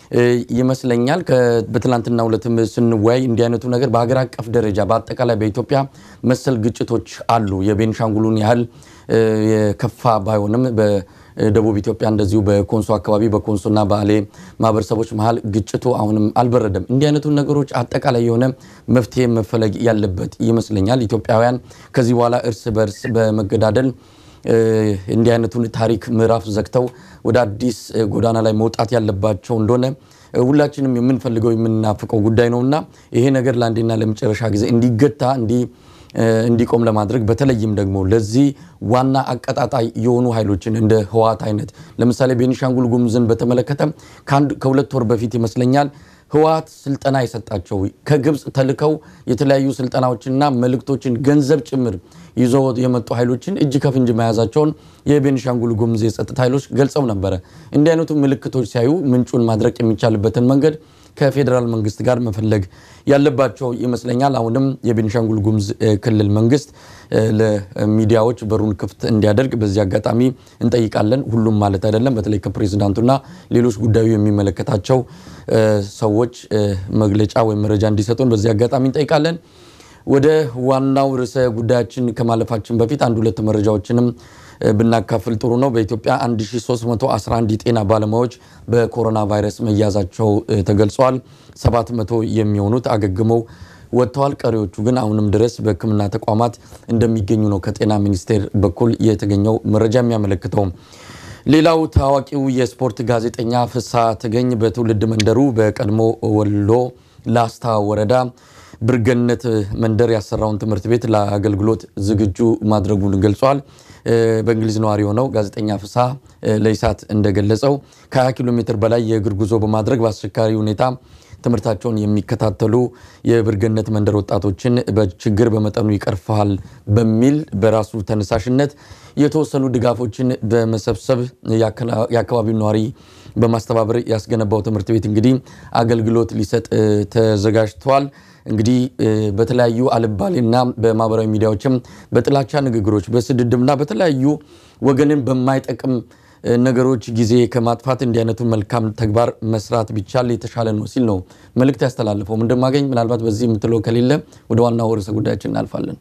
ይመስለኛል። በትላንትና ሁለትም ስንወያይ እንዲህ አይነቱ ነገር በሀገር አቀፍ ደረጃ በአጠቃላይ በኢትዮጵያ መሰል ግጭቶች አሉ። የቤንሻንጉሉን ያህል የከፋ ባይሆንም በደቡብ ኢትዮጵያ እንደዚሁ በኮንሶ አካባቢ በኮንሶና በአሌ ማህበረሰቦች መሀል ግጭቱ አሁንም አልበረደም። እንዲህ አይነቱ ነገሮች አጠቃላይ የሆነ መፍትሄ መፈለግ ያለበት ይመስለኛል። ኢትዮጵያውያን ከዚህ በኋላ እርስ በርስ በመገዳደል እንዲህ አይነቱን ታሪክ ምዕራፍ ዘግተው ወደ አዲስ ጎዳና ላይ መውጣት ያለባቸው እንደሆነ ሁላችንም የምንፈልገው የምናፍቀው ጉዳይ ነውና ይሄ ነገር ለአንዴና ለመጨረሻ ጊዜ እንዲገታ እንዲቆም ለማድረግ በተለይም ደግሞ ለዚህ ዋና አቀጣጣይ የሆኑ ኃይሎችን እንደ ህወሓት አይነት ለምሳሌ ቤኒሻንጉል ጉሙዝን በተመለከተ ከሁለት ወር በፊት ይመስለኛል ህወሓት ስልጠና የሰጣቸው ከግብፅ ተልከው የተለያዩ ስልጠናዎችንና መልእክቶችን ገንዘብ ጭምር ይዘው የመጡ ኃይሎችን እጅ ከፍንጅ መያዛቸውን የቤኒሻንጉል ጉሙዝ የጸጥታ ኃይሎች ገልጸው ነበረ። እንዲህ አይነቱ ምልክቶች ሲያዩ ምንጩን ማድረቅ የሚቻልበትን መንገድ ከፌዴራል መንግስት ጋር መፈለግ ያለባቸው ይመስለኛል። አሁንም የቤኒሻንጉል ጉሙዝ ክልል መንግስት ለሚዲያዎች በሩን ክፍት እንዲያደርግ በዚህ አጋጣሚ እንጠይቃለን። ሁሉም ማለት አይደለም። በተለይ ከፕሬዚዳንቱና ሌሎች ጉዳዩ የሚመለከታቸው ሰዎች መግለጫ ወይም መረጃ እንዲሰጡን በዚህ አጋጣሚ እንጠይቃለን። ወደ ዋናው ርዕሰ ጉዳያችን ከማለፋችን በፊት አንድ ሁለት መረጃዎችንም ብናካፍል ጥሩ ነው። በኢትዮጵያ 1311 የጤና ባለሙያዎች በኮሮና ቫይረስ መያዛቸው ተገልጿል። 700 የሚሆኑት አገግመው ወጥተዋል። ቀሪዎቹ ግን አሁንም ድረስ በሕክምና ተቋማት እንደሚገኙ ነው ከጤና ሚኒስቴር በኩል የተገኘው መረጃ የሚያመለክተው። ሌላው ታዋቂው የስፖርት ጋዜጠኛ ፍስሐ ተገኝ በትውልድ መንደሩ በቀድሞ ወሎ ላስታ ወረዳ ብርገነት መንደር ያሰራውን ትምህርት ቤት ለአገልግሎት ዝግጁ ማድረጉን ገልጿል። በእንግሊዝ ነዋሪ የሆነው ጋዜጠኛ ፍስሐ ለኢሳት እንደገለጸው ከ20 ኪሎ ሜትር በላይ የእግር ጉዞ በማድረግ በአስቸጋሪ ሁኔታ ትምህርታቸውን የሚከታተሉ የብርገነት መንደር ወጣቶችን በችግር በመጠኑ ይቀርፋል በሚል በራሱ ተነሳሽነት የተወሰኑ ድጋፎችን በመሰብሰብ የአካባቢው ነዋሪ በማስተባበር ያስገነባው ትምህርት ቤት እንግዲህ አገልግሎት ሊሰጥ ተዘጋጅቷል። እንግዲህ በተለያዩ አልባሌና በማህበራዊ ሚዲያዎችም በጥላቻ ንግግሮች፣ በስድድብና በተለያዩ ወገንን በማይጠቅም ነገሮች ጊዜ ከማጥፋት እንዲህ አይነቱን መልካም ተግባር መስራት ቢቻል የተሻለ ነው ሲል ነው መልእክት ያስተላልፈው። እንደማገኝ ምናልባት በዚህ የምትለው ከሌለ ወደ ዋናው ርዕሰ ጉዳያችን እናልፋለን።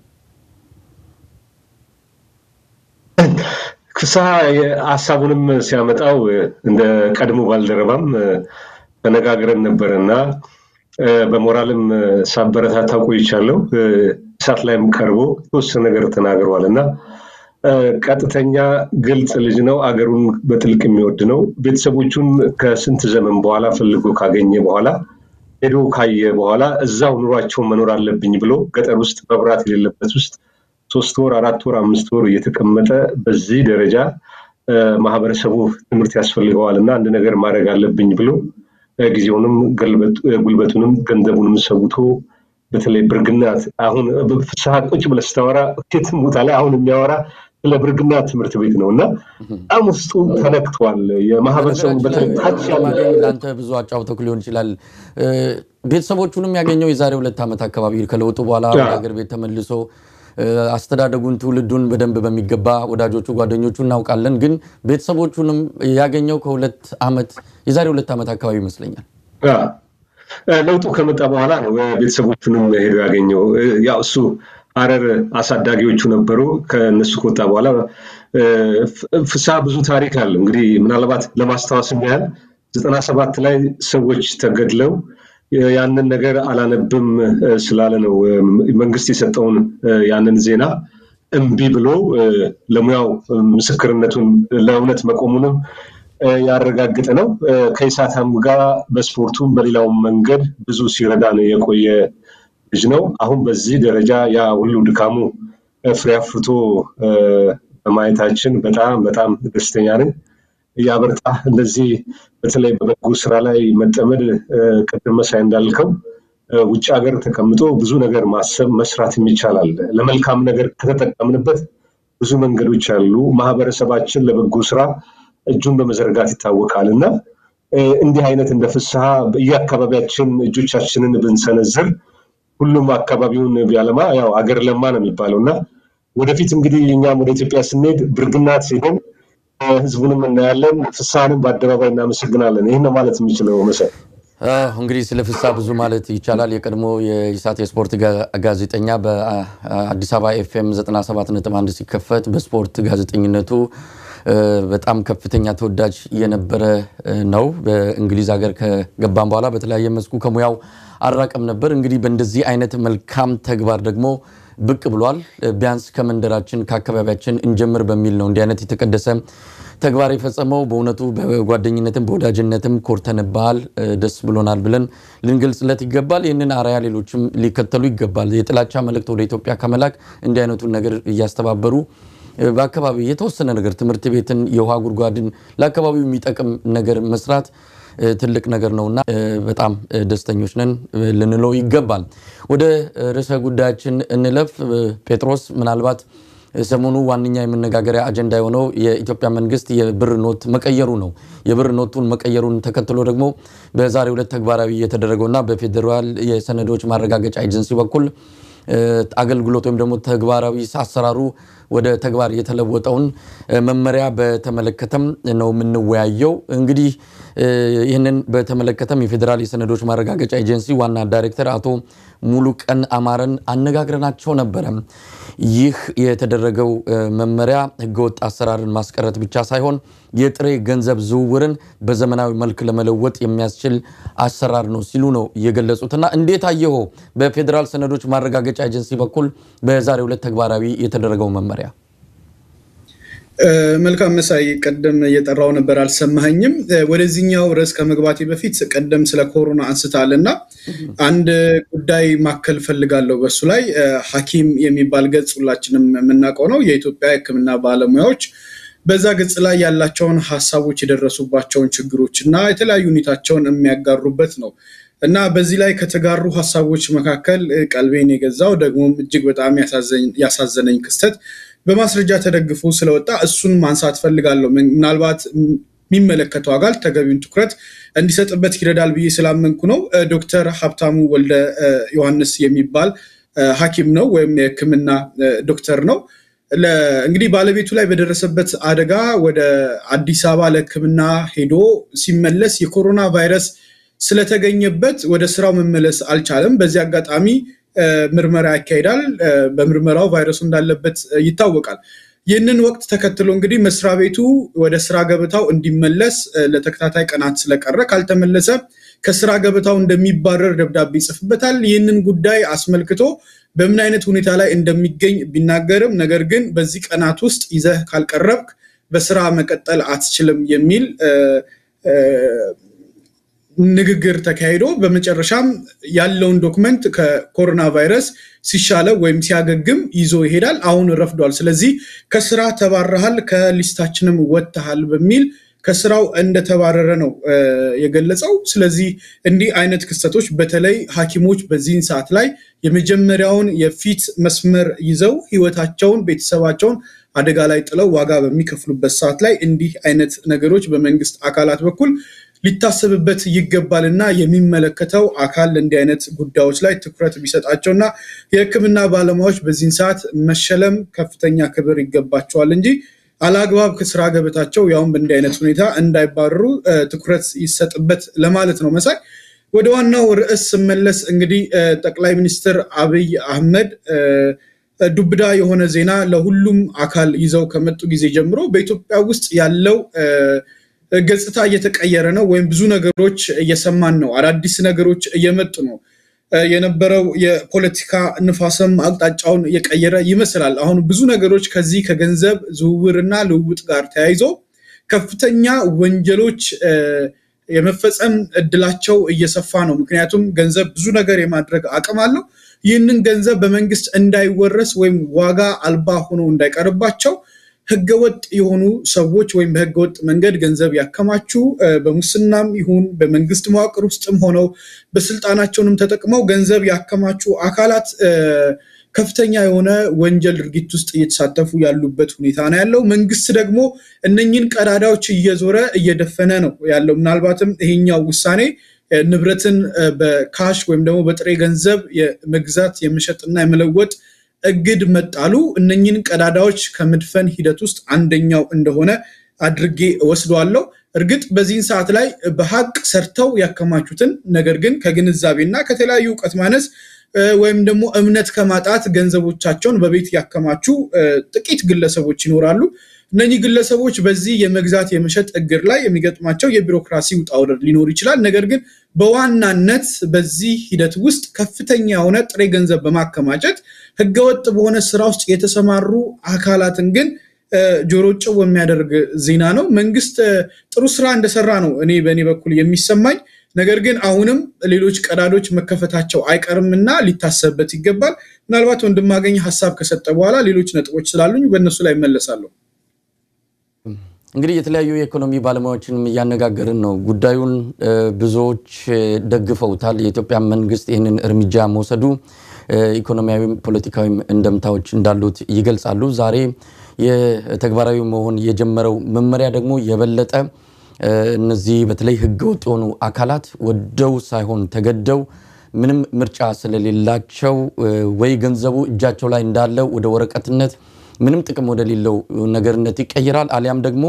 ፍስሐ ሀሳቡንም ሲያመጣው እንደ ቀድሞ ባልደረባም ተነጋግረን ነበረና በሞራልም ሳበረታታ ቆይቻለሁ። እሳት ላይም ቀርቦ የተወሰነ ነገር ተናግረዋል እና ቀጥተኛ ግልጽ ልጅ ነው። አገሩን በጥልቅ የሚወድ ነው። ቤተሰቦቹን ከስንት ዘመን በኋላ ፈልጎ ካገኘ በኋላ ሄዶ ካየ በኋላ እዛው ኑሯቸውን መኖር አለብኝ ብሎ ገጠር ውስጥ መብራት የሌለበት ውስጥ ሶስት ወር፣ አራት ወር፣ አምስት ወር እየተቀመጠ በዚህ ደረጃ ማህበረሰቡ ትምህርት ያስፈልገዋል እና አንድ ነገር ማድረግ አለብኝ ብሎ ጊዜውንም ጉልበቱንም ገንዘቡንም ሰውቶ በተለይ ብርግናት አሁን ፍስሐ ቁጭ ብለህ ስታወራ የትም ቦታ ላይ አሁን የሚያወራ ስለ ብርግና ትምህርት ቤት ነው እና በጣም ውስጡ ተነክቷል። የማህበረሰቡ በተለይ ታች ያለ ለአንተ ብዙ አጫውተው ሊሆን ይችላል። ቤተሰቦቹንም ያገኘው የዛሬ ሁለት ዓመት አካባቢ ከለውጡ በኋላ ወደ ሀገር ቤት ተመልሶ አስተዳደጉን ትውልዱን በደንብ በሚገባ ወዳጆቹ፣ ጓደኞቹ እናውቃለን። ግን ቤተሰቦቹንም ያገኘው ከሁለት ዓመት የዛሬ ሁለት ዓመት አካባቢ ይመስለኛል። ለውጡ ከመጣ በኋላ ነው ቤተሰቦቹንም ሄዶ ያገኘው። ያው እሱ ሀረር አሳዳጊዎቹ ነበሩ። ከእነሱ ከወጣ በኋላ ፍስሐ ብዙ ታሪክ አለው። እንግዲህ ምናልባት ለማስታወስ ያህል ዘጠና ሰባት ላይ ሰዎች ተገድለው ያንን ነገር አላነብም ስላለ ነው መንግስት የሰጠውን ያንን ዜና እምቢ ብሎ ለሙያው ምስክርነቱን ለእውነት መቆሙንም ያረጋግጥ ነው። ከኢሳታም ጋር በስፖርቱም በሌላውም መንገድ ብዙ ሲረዳ ነው የቆየ ልጅ ነው። አሁን በዚህ ደረጃ ያ ሁሉ ድካሙ ፍሬ አፍርቶ በማየታችን በጣም በጣም ደስተኛ ነን። ያበርታ። እንደዚህ በተለይ በበጎ ስራ ላይ መጠመድ ቅድም መሳይ እንዳልከው ውጭ ሀገር ተቀምጦ ብዙ ነገር ማሰብ መስራትም ይቻላል። ለመልካም ነገር ከተጠቀምንበት ብዙ መንገዶች አሉ። ማህበረሰባችን ለበጎ ስራ እጁን በመዘርጋት ይታወቃል እና እንዲህ አይነት እንደ ፍስሐ በየአካባቢያችን እጆቻችንን ብንሰነዝር ሁሉም አካባቢውን ቢያለማ ያው አገር ለማ ነው የሚባለው እና ወደፊት እንግዲህ እኛም ወደ ኢትዮጵያ ስንሄድ ብርግናት ሲሆን ህዝቡንም እናያለን። ፍስሐንም በአደባባይ እናመሰግናለን። ይህን ነው ማለት የሚችለው መሰል እንግዲህ ስለ ፍስሐ ብዙ ማለት ይቻላል። የቀድሞ የኢሳት የስፖርት ጋዜጠኛ በአዲስ አበባ ኤፍኤም 97.1 ሲከፈት በስፖርት ጋዜጠኝነቱ በጣም ከፍተኛ ተወዳጅ የነበረ ነው። በእንግሊዝ ሀገር ከገባም በኋላ በተለያየ መስኩ ከሙያው አራቀም ነበር። እንግዲህ በእንደዚህ አይነት መልካም ተግባር ደግሞ ብቅ ብሏል። ቢያንስ ከመንደራችን ከአካባቢያችን እንጀምር በሚል ነው እንዲህ አይነት የተቀደሰ ተግባር የፈጸመው። በእውነቱ በጓደኝነትም በወዳጅነትም ኮርተንብሃል፣ ደስ ብሎናል ብለን ልንገልጽለት ይገባል። ይህንን አርአያ ሌሎችም ሊከተሉ ይገባል። የጥላቻ መልእክት ወደ ኢትዮጵያ ከመላክ እንዲህ አይነቱን ነገር እያስተባበሩ በአካባቢ የተወሰነ ነገር ትምህርት ቤትን፣ የውሃ ጉድጓድን ለአካባቢው የሚጠቅም ነገር መስራት ትልቅ ነገር ነውና በጣም ደስተኞች ነን ልንለው ይገባል። ወደ ርዕሰ ጉዳያችን እንለፍ። ጴጥሮስ ምናልባት ሰሞኑ ዋነኛ የመነጋገሪያ አጀንዳ የሆነው የኢትዮጵያ መንግስት የብር ኖት መቀየሩ ነው። የብር ኖቱን መቀየሩን ተከትሎ ደግሞ በዛሬው ዕለት ተግባራዊ የተደረገውና በፌዴራል የሰነዶች ማረጋገጫ ኤጀንሲ በኩል አገልግሎት ወይም ደግሞ ተግባራዊ አሰራሩ ወደ ተግባር የተለወጠውን መመሪያ በተመለከተም ነው የምንወያየው። እንግዲህ ይህንን በተመለከተም የፌዴራል የሰነዶች ማረጋገጫ ኤጀንሲ ዋና ዳይሬክተር አቶ ሙሉቀን አማረን አነጋግረናቸው ነበረ። ይህ የተደረገው መመሪያ ህገወጥ አሰራርን ማስቀረት ብቻ ሳይሆን የጥሬ ገንዘብ ዝውውርን በዘመናዊ መልክ ለመለወጥ የሚያስችል አሰራር ነው ሲሉ ነው የገለጹትና እንዴት አየኸው? በፌዴራል ሰነዶች ማረጋገጫ ኤጀንሲ በኩል በዛሬው ዕለት ተግባራዊ የተደረገው መመሪያ መልካም መሳይ፣ ቀደም እየጠራው ነበር አልሰማኸኝም። ወደዚህኛው ርዕስ ከመግባቴ በፊት ቀደም ስለ ኮሮና አንስታል እና አንድ ጉዳይ ማከል ፈልጋለሁ። በሱ ላይ ሐኪም የሚባል ገጽ ሁላችንም የምናውቀው ነው። የኢትዮጵያ ሕክምና ባለሙያዎች በዛ ገጽ ላይ ያላቸውን ሀሳቦች የደረሱባቸውን ችግሮች እና የተለያዩ ሁኔታቸውን የሚያጋሩበት ነው እና በዚህ ላይ ከተጋሩ ሀሳቦች መካከል ቀልቤን የገዛው ደግሞም እጅግ በጣም ያሳዘነኝ ክስተት በማስረጃ ተደግፎ ስለወጣ እሱን ማንሳት ፈልጋለሁ። ምናልባት የሚመለከተው አካል ተገቢውን ትኩረት እንዲሰጥበት ይረዳል ብዬ ስላመንኩ ነው። ዶክተር ሀብታሙ ወልደ ዮሐንስ የሚባል ሐኪም ነው ወይም የህክምና ዶክተር ነው። እንግዲህ ባለቤቱ ላይ በደረሰበት አደጋ ወደ አዲስ አበባ ለህክምና ሄዶ ሲመለስ የኮሮና ቫይረስ ስለተገኘበት ወደ ስራው መመለስ አልቻለም። በዚህ አጋጣሚ ምርመራ ያካሂዳል። በምርመራው ቫይረሱ እንዳለበት ይታወቃል። ይህንን ወቅት ተከትሎ እንግዲህ መስሪያ ቤቱ ወደ ስራ ገበታው እንዲመለስ ለተከታታይ ቀናት ስለቀረ ካልተመለሰ ከስራ ገበታው እንደሚባረር ደብዳቤ ይጽፍበታል። ይህንን ጉዳይ አስመልክቶ በምን አይነት ሁኔታ ላይ እንደሚገኝ ቢናገርም ነገር ግን በዚህ ቀናት ውስጥ ይዘህ ካልቀረብክ በስራ መቀጠል አትችልም የሚል ንግግር ተካሂዶ በመጨረሻም ያለውን ዶክመንት ከኮሮና ቫይረስ ሲሻለው ወይም ሲያገግም ይዞ ይሄዳል። አሁን ረፍዷል። ስለዚህ ከስራ ተባረሃል፣ ከሊስታችንም ወጥተሃል በሚል ከስራው እንደተባረረ ነው የገለጸው። ስለዚህ እንዲህ አይነት ክስተቶች በተለይ ሐኪሞች በዚህን ሰዓት ላይ የመጀመሪያውን የፊት መስመር ይዘው ህይወታቸውን፣ ቤተሰባቸውን አደጋ ላይ ጥለው ዋጋ በሚከፍሉበት ሰዓት ላይ እንዲህ አይነት ነገሮች በመንግስት አካላት በኩል ሊታሰብበት ይገባል እና የሚመለከተው አካል እንዲህ አይነት ጉዳዮች ላይ ትኩረት ቢሰጣቸው እና የህክምና ባለሙያዎች በዚህን ሰዓት መሸለም ከፍተኛ ክብር ይገባቸዋል እንጂ አላግባብ ከስራ ገበታቸው ያውም በእንዲህ አይነት ሁኔታ እንዳይባረሩ ትኩረት ይሰጥበት ለማለት ነው። መሳይ ወደ ዋናው ርዕስ ስመለስ እንግዲህ ጠቅላይ ሚኒስትር አብይ አህመድ ዱብዳ የሆነ ዜና ለሁሉም አካል ይዘው ከመጡ ጊዜ ጀምሮ በኢትዮጵያ ውስጥ ያለው ገጽታ እየተቀየረ ነው፣ ወይም ብዙ ነገሮች እየሰማን ነው። አዳዲስ ነገሮች እየመጡ ነው። የነበረው የፖለቲካ ንፋስም አቅጣጫውን የቀየረ ይመስላል። አሁን ብዙ ነገሮች ከዚህ ከገንዘብ ዝውውርና ልውውጥ ጋር ተያይዞ ከፍተኛ ወንጀሎች የመፈጸም እድላቸው እየሰፋ ነው። ምክንያቱም ገንዘብ ብዙ ነገር የማድረግ አቅም አለው። ይህንን ገንዘብ በመንግስት እንዳይወረስ ወይም ዋጋ አልባ ሆኖ እንዳይቀርባቸው ህገወጥ የሆኑ ሰዎች ወይም በህገወጥ መንገድ ገንዘብ ያከማቹ በሙስናም ይሁን በመንግስት መዋቅር ውስጥም ሆነው በስልጣናቸውንም ተጠቅመው ገንዘብ ያከማቹ አካላት ከፍተኛ የሆነ ወንጀል ድርጊት ውስጥ እየተሳተፉ ያሉበት ሁኔታ ነው ያለው። መንግስት ደግሞ እነኝን ቀዳዳዎች እየዞረ እየደፈነ ነው ያለው። ምናልባትም ይሄኛው ውሳኔ ንብረትን በካሽ ወይም ደግሞ በጥሬ ገንዘብ የመግዛት የመሸጥና የመለወጥ እግድ መጣሉ እነኝን ቀዳዳዎች ከመድፈን ሂደት ውስጥ አንደኛው እንደሆነ አድርጌ እወስደዋለሁ። እርግጥ በዚህን ሰዓት ላይ በሀቅ ሰርተው ያከማቹትን ነገር ግን ከግንዛቤና ከተለያዩ እውቀት ማነስ ወይም ደግሞ እምነት ከማጣት ገንዘቦቻቸውን በቤት ያከማቹ ጥቂት ግለሰቦች ይኖራሉ። እነኚህ ግለሰቦች በዚህ የመግዛት የመሸጥ እግር ላይ የሚገጥማቸው የቢሮክራሲ ውጣ ውረድ ሊኖር ይችላል። ነገር ግን በዋናነት በዚህ ሂደት ውስጥ ከፍተኛ የሆነ ጥሬ ገንዘብ በማከማቸት ህገወጥ በሆነ ስራ ውስጥ የተሰማሩ አካላትን ግን ጆሮ ጭው የሚያደርግ ዜና ነው። መንግስት ጥሩ ስራ እንደሰራ ነው እኔ በእኔ በኩል የሚሰማኝ። ነገር ግን አሁንም ሌሎች ቀዳዶች መከፈታቸው አይቀርምና ሊታሰብበት ይገባል። ምናልባት ወንድማገኝ ሀሳብ ከሰጠ በኋላ ሌሎች ነጥቦች ስላሉኝ በእነሱ ላይ እመለሳለሁ። እንግዲህ የተለያዩ የኢኮኖሚ ባለሙያዎችንም እያነጋገርን ነው። ጉዳዩን ብዙዎች ደግፈውታል። የኢትዮጵያ መንግስት ይህንን እርምጃ መውሰዱ ኢኮኖሚያዊም ፖለቲካዊም እንደምታዎች እንዳሉት ይገልጻሉ። ዛሬ የተግባራዊ መሆን የጀመረው መመሪያ ደግሞ የበለጠ እነዚህ በተለይ ህገወጥ የሆኑ አካላት ወደው ሳይሆን ተገደው ምንም ምርጫ ስለሌላቸው ወይ ገንዘቡ እጃቸው ላይ እንዳለ ወደ ወረቀትነት ምንም ጥቅም ወደሌለው ነገርነት ይቀይራል። አሊያም ደግሞ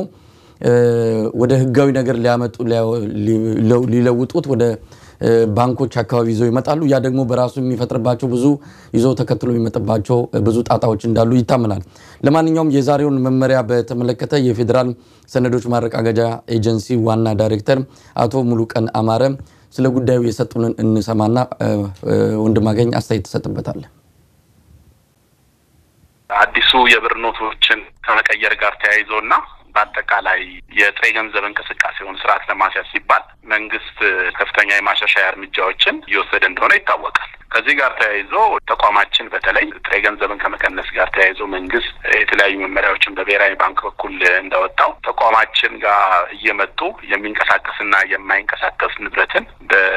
ወደ ህጋዊ ነገር ሊያመጡ ሊለውጡት ወደ ባንኮች አካባቢ ይዘው ይመጣሉ። ያ ደግሞ በራሱ የሚፈጥርባቸው ብዙ ይዘው ተከትሎ የሚመጥባቸው ብዙ ጣጣዎች እንዳሉ ይታመናል። ለማንኛውም የዛሬውን መመሪያ በተመለከተ የፌዴራል ሰነዶች ማረጋገጫ ኤጀንሲ ዋና ዳይሬክተር አቶ ሙሉቀን አማረ ስለ ጉዳዩ የሰጡንን እንሰማና ወንድማገኝ አስተያየት ትሰጥበታል። አዲሱ የብር ኖቶችን ከመቀየር ጋር ተያይዞ እና በአጠቃላይ የጥሬ ገንዘብ እንቅስቃሴውን ስርዓት ለማስያዝ ሲባል መንግስት ከፍተኛ የማሻሻያ እርምጃዎችን እየወሰደ እንደሆነ ይታወቃል። ከዚህ ጋር ተያይዞ ተቋማችን በተለይ ጥሬ ገንዘብን ከመቀነስ ጋር ተያይዞ መንግስት የተለያዩ መመሪያዎችን በብሔራዊ ባንክ በኩል እንዳወጣው ተቋማችን ጋር እየመጡ የሚንቀሳቀስና የማይንቀሳቀስ ንብረትን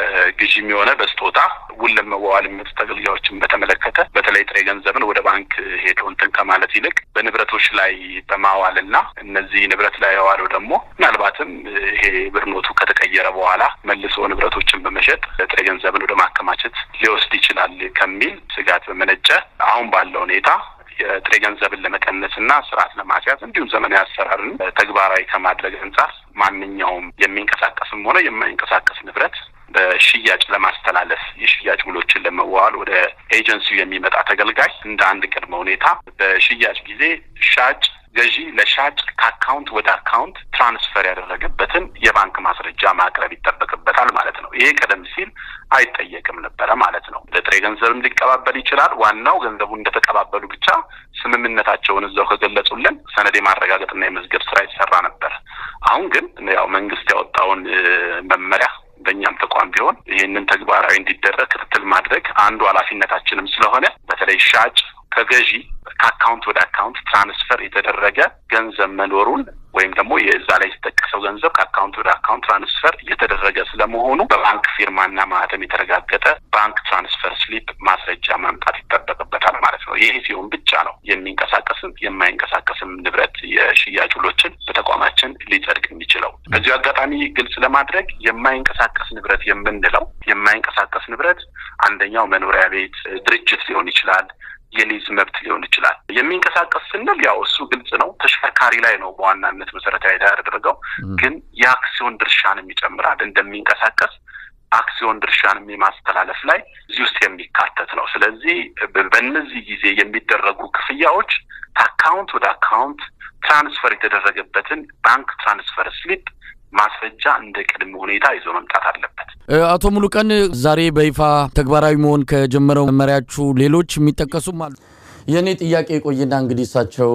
በግዢም የሆነ በስጦታ ውል ለመዋዋል የሚመጡ ተገልጋዮችን በተመለከተ በተለይ ጥሬ ገንዘብን ወደ ባንክ ሄዶ እንትን ከማለት ይልቅ በንብረቶች ላይ በማዋል እና እነዚህ ንብረት ላይ የዋለው ደግሞ ምናልባትም ይሄ ብር ኖቱ ከተቀየረ በኋላ መልሶ ንብረቶችን በመሸጥ ጥሬ ገንዘብን ወደ ማከማቸት ሊወስድ ይችላል ከሚል ስጋት በመነጨ አሁን ባለው ሁኔታ የጥሬ ገንዘብን ለመቀነስ እና ስርዓት ለማስያዝ እንዲሁም ዘመናዊ አሰራርን ተግባራዊ ከማድረግ አንጻር ማንኛውም የሚንቀሳቀስም ሆነ የማይንቀሳቀስ ንብረት በሽያጭ ለማስተላለፍ የሽያጭ ውሎችን ለመዋዋል ወደ ኤጀንሲው የሚመጣ ተገልጋይ እንደ አንድ ቅድመ ሁኔታ በሽያጭ ጊዜ ሻጭ ገዢ ለሻጭ ከአካውንት ወደ አካውንት ትራንስፈር ያደረገበትን የባንክ ማስረጃ ማቅረብ ይጠበቅበታል ማለት ነው። ይሄ ቀደም ሲል አይጠየቅም ነበረ ማለት ነው። ለጥሬ ገንዘብም ሊቀባበል ይችላል። ዋናው ገንዘቡ እንደተቀባበሉ ብቻ ስምምነታቸውን እዛው ከገለጹልን ሰነድ የማረጋገጥና የመዝገብ ስራ ይሰራ ነበር። አሁን ግን ያው መንግስት ያወጣውን መመሪያ በእኛም ተቋም ቢሆን ይህንን ተግባራዊ እንዲደረግ ክትትል ማድረግ አንዱ ኃላፊነታችንም ስለሆነ በተለይ ሻጭ ከገዢ ከአካውንት ወደ አካውንት ትራንስፈር የተደረገ ገንዘብ መኖሩን ወይም ደግሞ የዛ ላይ የተጠቀሰው ገንዘብ ከአካውንት ወደ አካውንት ትራንስፈር እየተደረገ ስለመሆኑ በባንክ ፊርማና ማህተም የተረጋገጠ ባንክ ትራንስፈር ስሊፕ ማስረጃ ማምጣት ይጠበቅበታል ማለት ነው። ይሄ ሲሆን ብቻ ነው የሚንቀሳቀስም የማይንቀሳቀስም ንብረት የሽያጭ ውሎችን በተቋማችን ሊጸድቅ የሚችለው። በዚሁ አጋጣሚ ግልጽ ለማድረግ የማይንቀሳቀስ ንብረት የምንለው የማይንቀሳቀስ ንብረት አንደኛው መኖሪያ ቤት፣ ድርጅት ሊሆን ይችላል የሊዝ መብት ሊሆን ይችላል። የሚንቀሳቀስ ስንል ያው እሱ ግልጽ ነው፣ ተሽከርካሪ ላይ ነው በዋናነት መሰረታዊ ያደረገው። ግን የአክሲዮን ድርሻንም ይጨምራል። እንደሚንቀሳቀስ አክሲዮን ድርሻንም የማስተላለፍ ላይ እዚህ ውስጥ የሚካተት ነው። ስለዚህ በእነዚህ ጊዜ የሚደረጉ ክፍያዎች ከአካውንት ወደ አካውንት ትራንስፈር የተደረገበትን ባንክ ትራንስፈር ስሊፕ ማስረጃ እንደ ቅድመ ሁኔታ ይዞ መምጣት አለበት። አቶ ሙሉቀን ዛሬ በይፋ ተግባራዊ መሆን ከጀመረው መመሪያችሁ ሌሎች የሚጠቀሱም አሉ? የእኔ ጥያቄ ቆይና እንግዲህ እሳቸው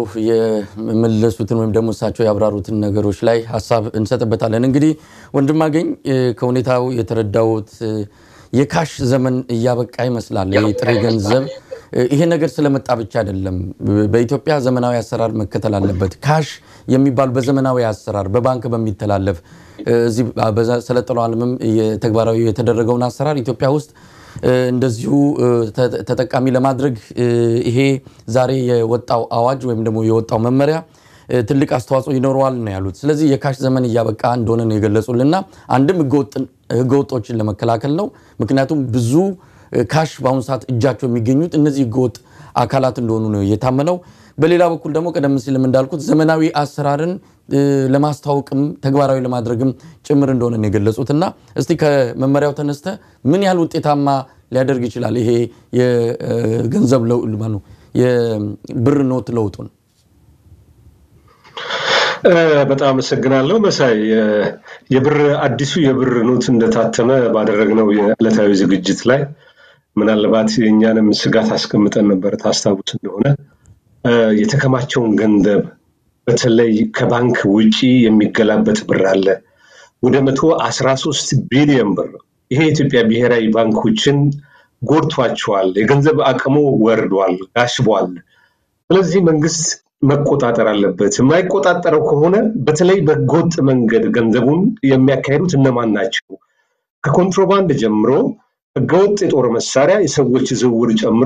የመለሱትን ወይም ደግሞ እሳቸው ያብራሩትን ነገሮች ላይ ሀሳብ እንሰጥበታለን። እንግዲህ ወንድማገኝ ከሁኔታው የተረዳሁት የካሽ ዘመን እያበቃ ይመስላል። የጥሬ ገንዘብ ይሄ ነገር ስለመጣ ብቻ አይደለም። በኢትዮጵያ ዘመናዊ አሰራር መከተል አለበት። ካሽ የሚባሉ በዘመናዊ አሰራር በባንክ በሚተላለፍ እዚህ በሰለጠነው ዓለምም ተግባራዊ የተደረገውን አሰራር ኢትዮጵያ ውስጥ እንደዚሁ ተጠቃሚ ለማድረግ ይሄ ዛሬ የወጣው አዋጅ ወይም ደግሞ የወጣው መመሪያ ትልቅ አስተዋጽኦ ይኖረዋል ነው ያሉት። ስለዚህ የካሽ ዘመን እያበቃ እንደሆነ ነው የገለጹልና አንድም ህገወጦችን ለመከላከል ነው። ምክንያቱም ብዙ ካሽ በአሁኑ ሰዓት እጃቸው የሚገኙት እነዚህ ህገወጥ አካላት እንደሆኑ ነው የታመነው። በሌላ በኩል ደግሞ ቀደም ሲልም እንዳልኩት ዘመናዊ አሰራርን ለማስተዋወቅም ተግባራዊ ለማድረግም ጭምር እንደሆነ ነው የገለጹት እና እስቲ ከመመሪያው ተነስተ ምን ያህል ውጤታማ ሊያደርግ ይችላል ይሄ የገንዘብ የብር ኖት ለውጡን? በጣም አመሰግናለሁ መሳይ። የብር አዲሱ የብር ኖት እንደታተመ ባደረግነው የዕለታዊ ዝግጅት ላይ ምናልባት የእኛንም ስጋት አስቀምጠን ነበር። ታስታውስ እንደሆነ የተከማቸውን ገንዘብ በተለይ ከባንክ ውጪ የሚገላበት ብር አለ ወደ መቶ አስራ ሶስት ቢሊዮን ብር። ይሄ የኢትዮጵያ ብሔራዊ ባንኮችን ጎድቷቸዋል። የገንዘብ አቅሙ ወርዷል፣ ጋሽቧል። ስለዚህ መንግስት መቆጣጠር አለበት። የማይቆጣጠረው ከሆነ በተለይ በህገወጥ መንገድ ገንዘቡን የሚያካሂዱት እነማን ናቸው? ከኮንትሮባንድ ጀምሮ ህገወጥ የጦር መሳሪያ፣ የሰዎች ዝውውር ጨምሮ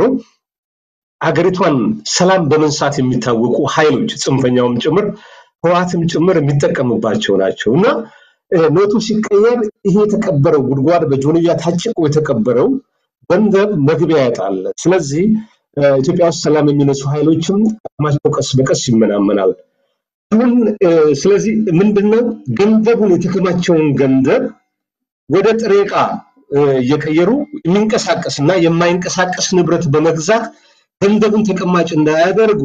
አገሪቷን ሰላም በመንሳት የሚታወቁ ኃይሎች ጽንፈኛውም ጭምር ህወሓትም ጭምር የሚጠቀምባቸው ናቸው እና ኖቱ ሲቀየር ይሄ የተቀበረው ጉድጓድ በጆንያ ታጭቆ የተቀበረው ገንዘብ መግቢያ ያጣል። ስለዚህ ኢትዮጵያ ውስጥ ሰላም የሚነሱ ኃይሎችም አቅማቸው ቀስ በቀስ ይመናመናል። አሁን ስለዚህ ምንድነው ገንዘቡን የተከማቸውን ገንዘብ ወደ ጥሬ ዕቃ እየቀየሩ የሚንቀሳቀስ እና የማይንቀሳቀስ ንብረት በመግዛት ገንዘቡን ተቀማጭ እንዳያደርጉ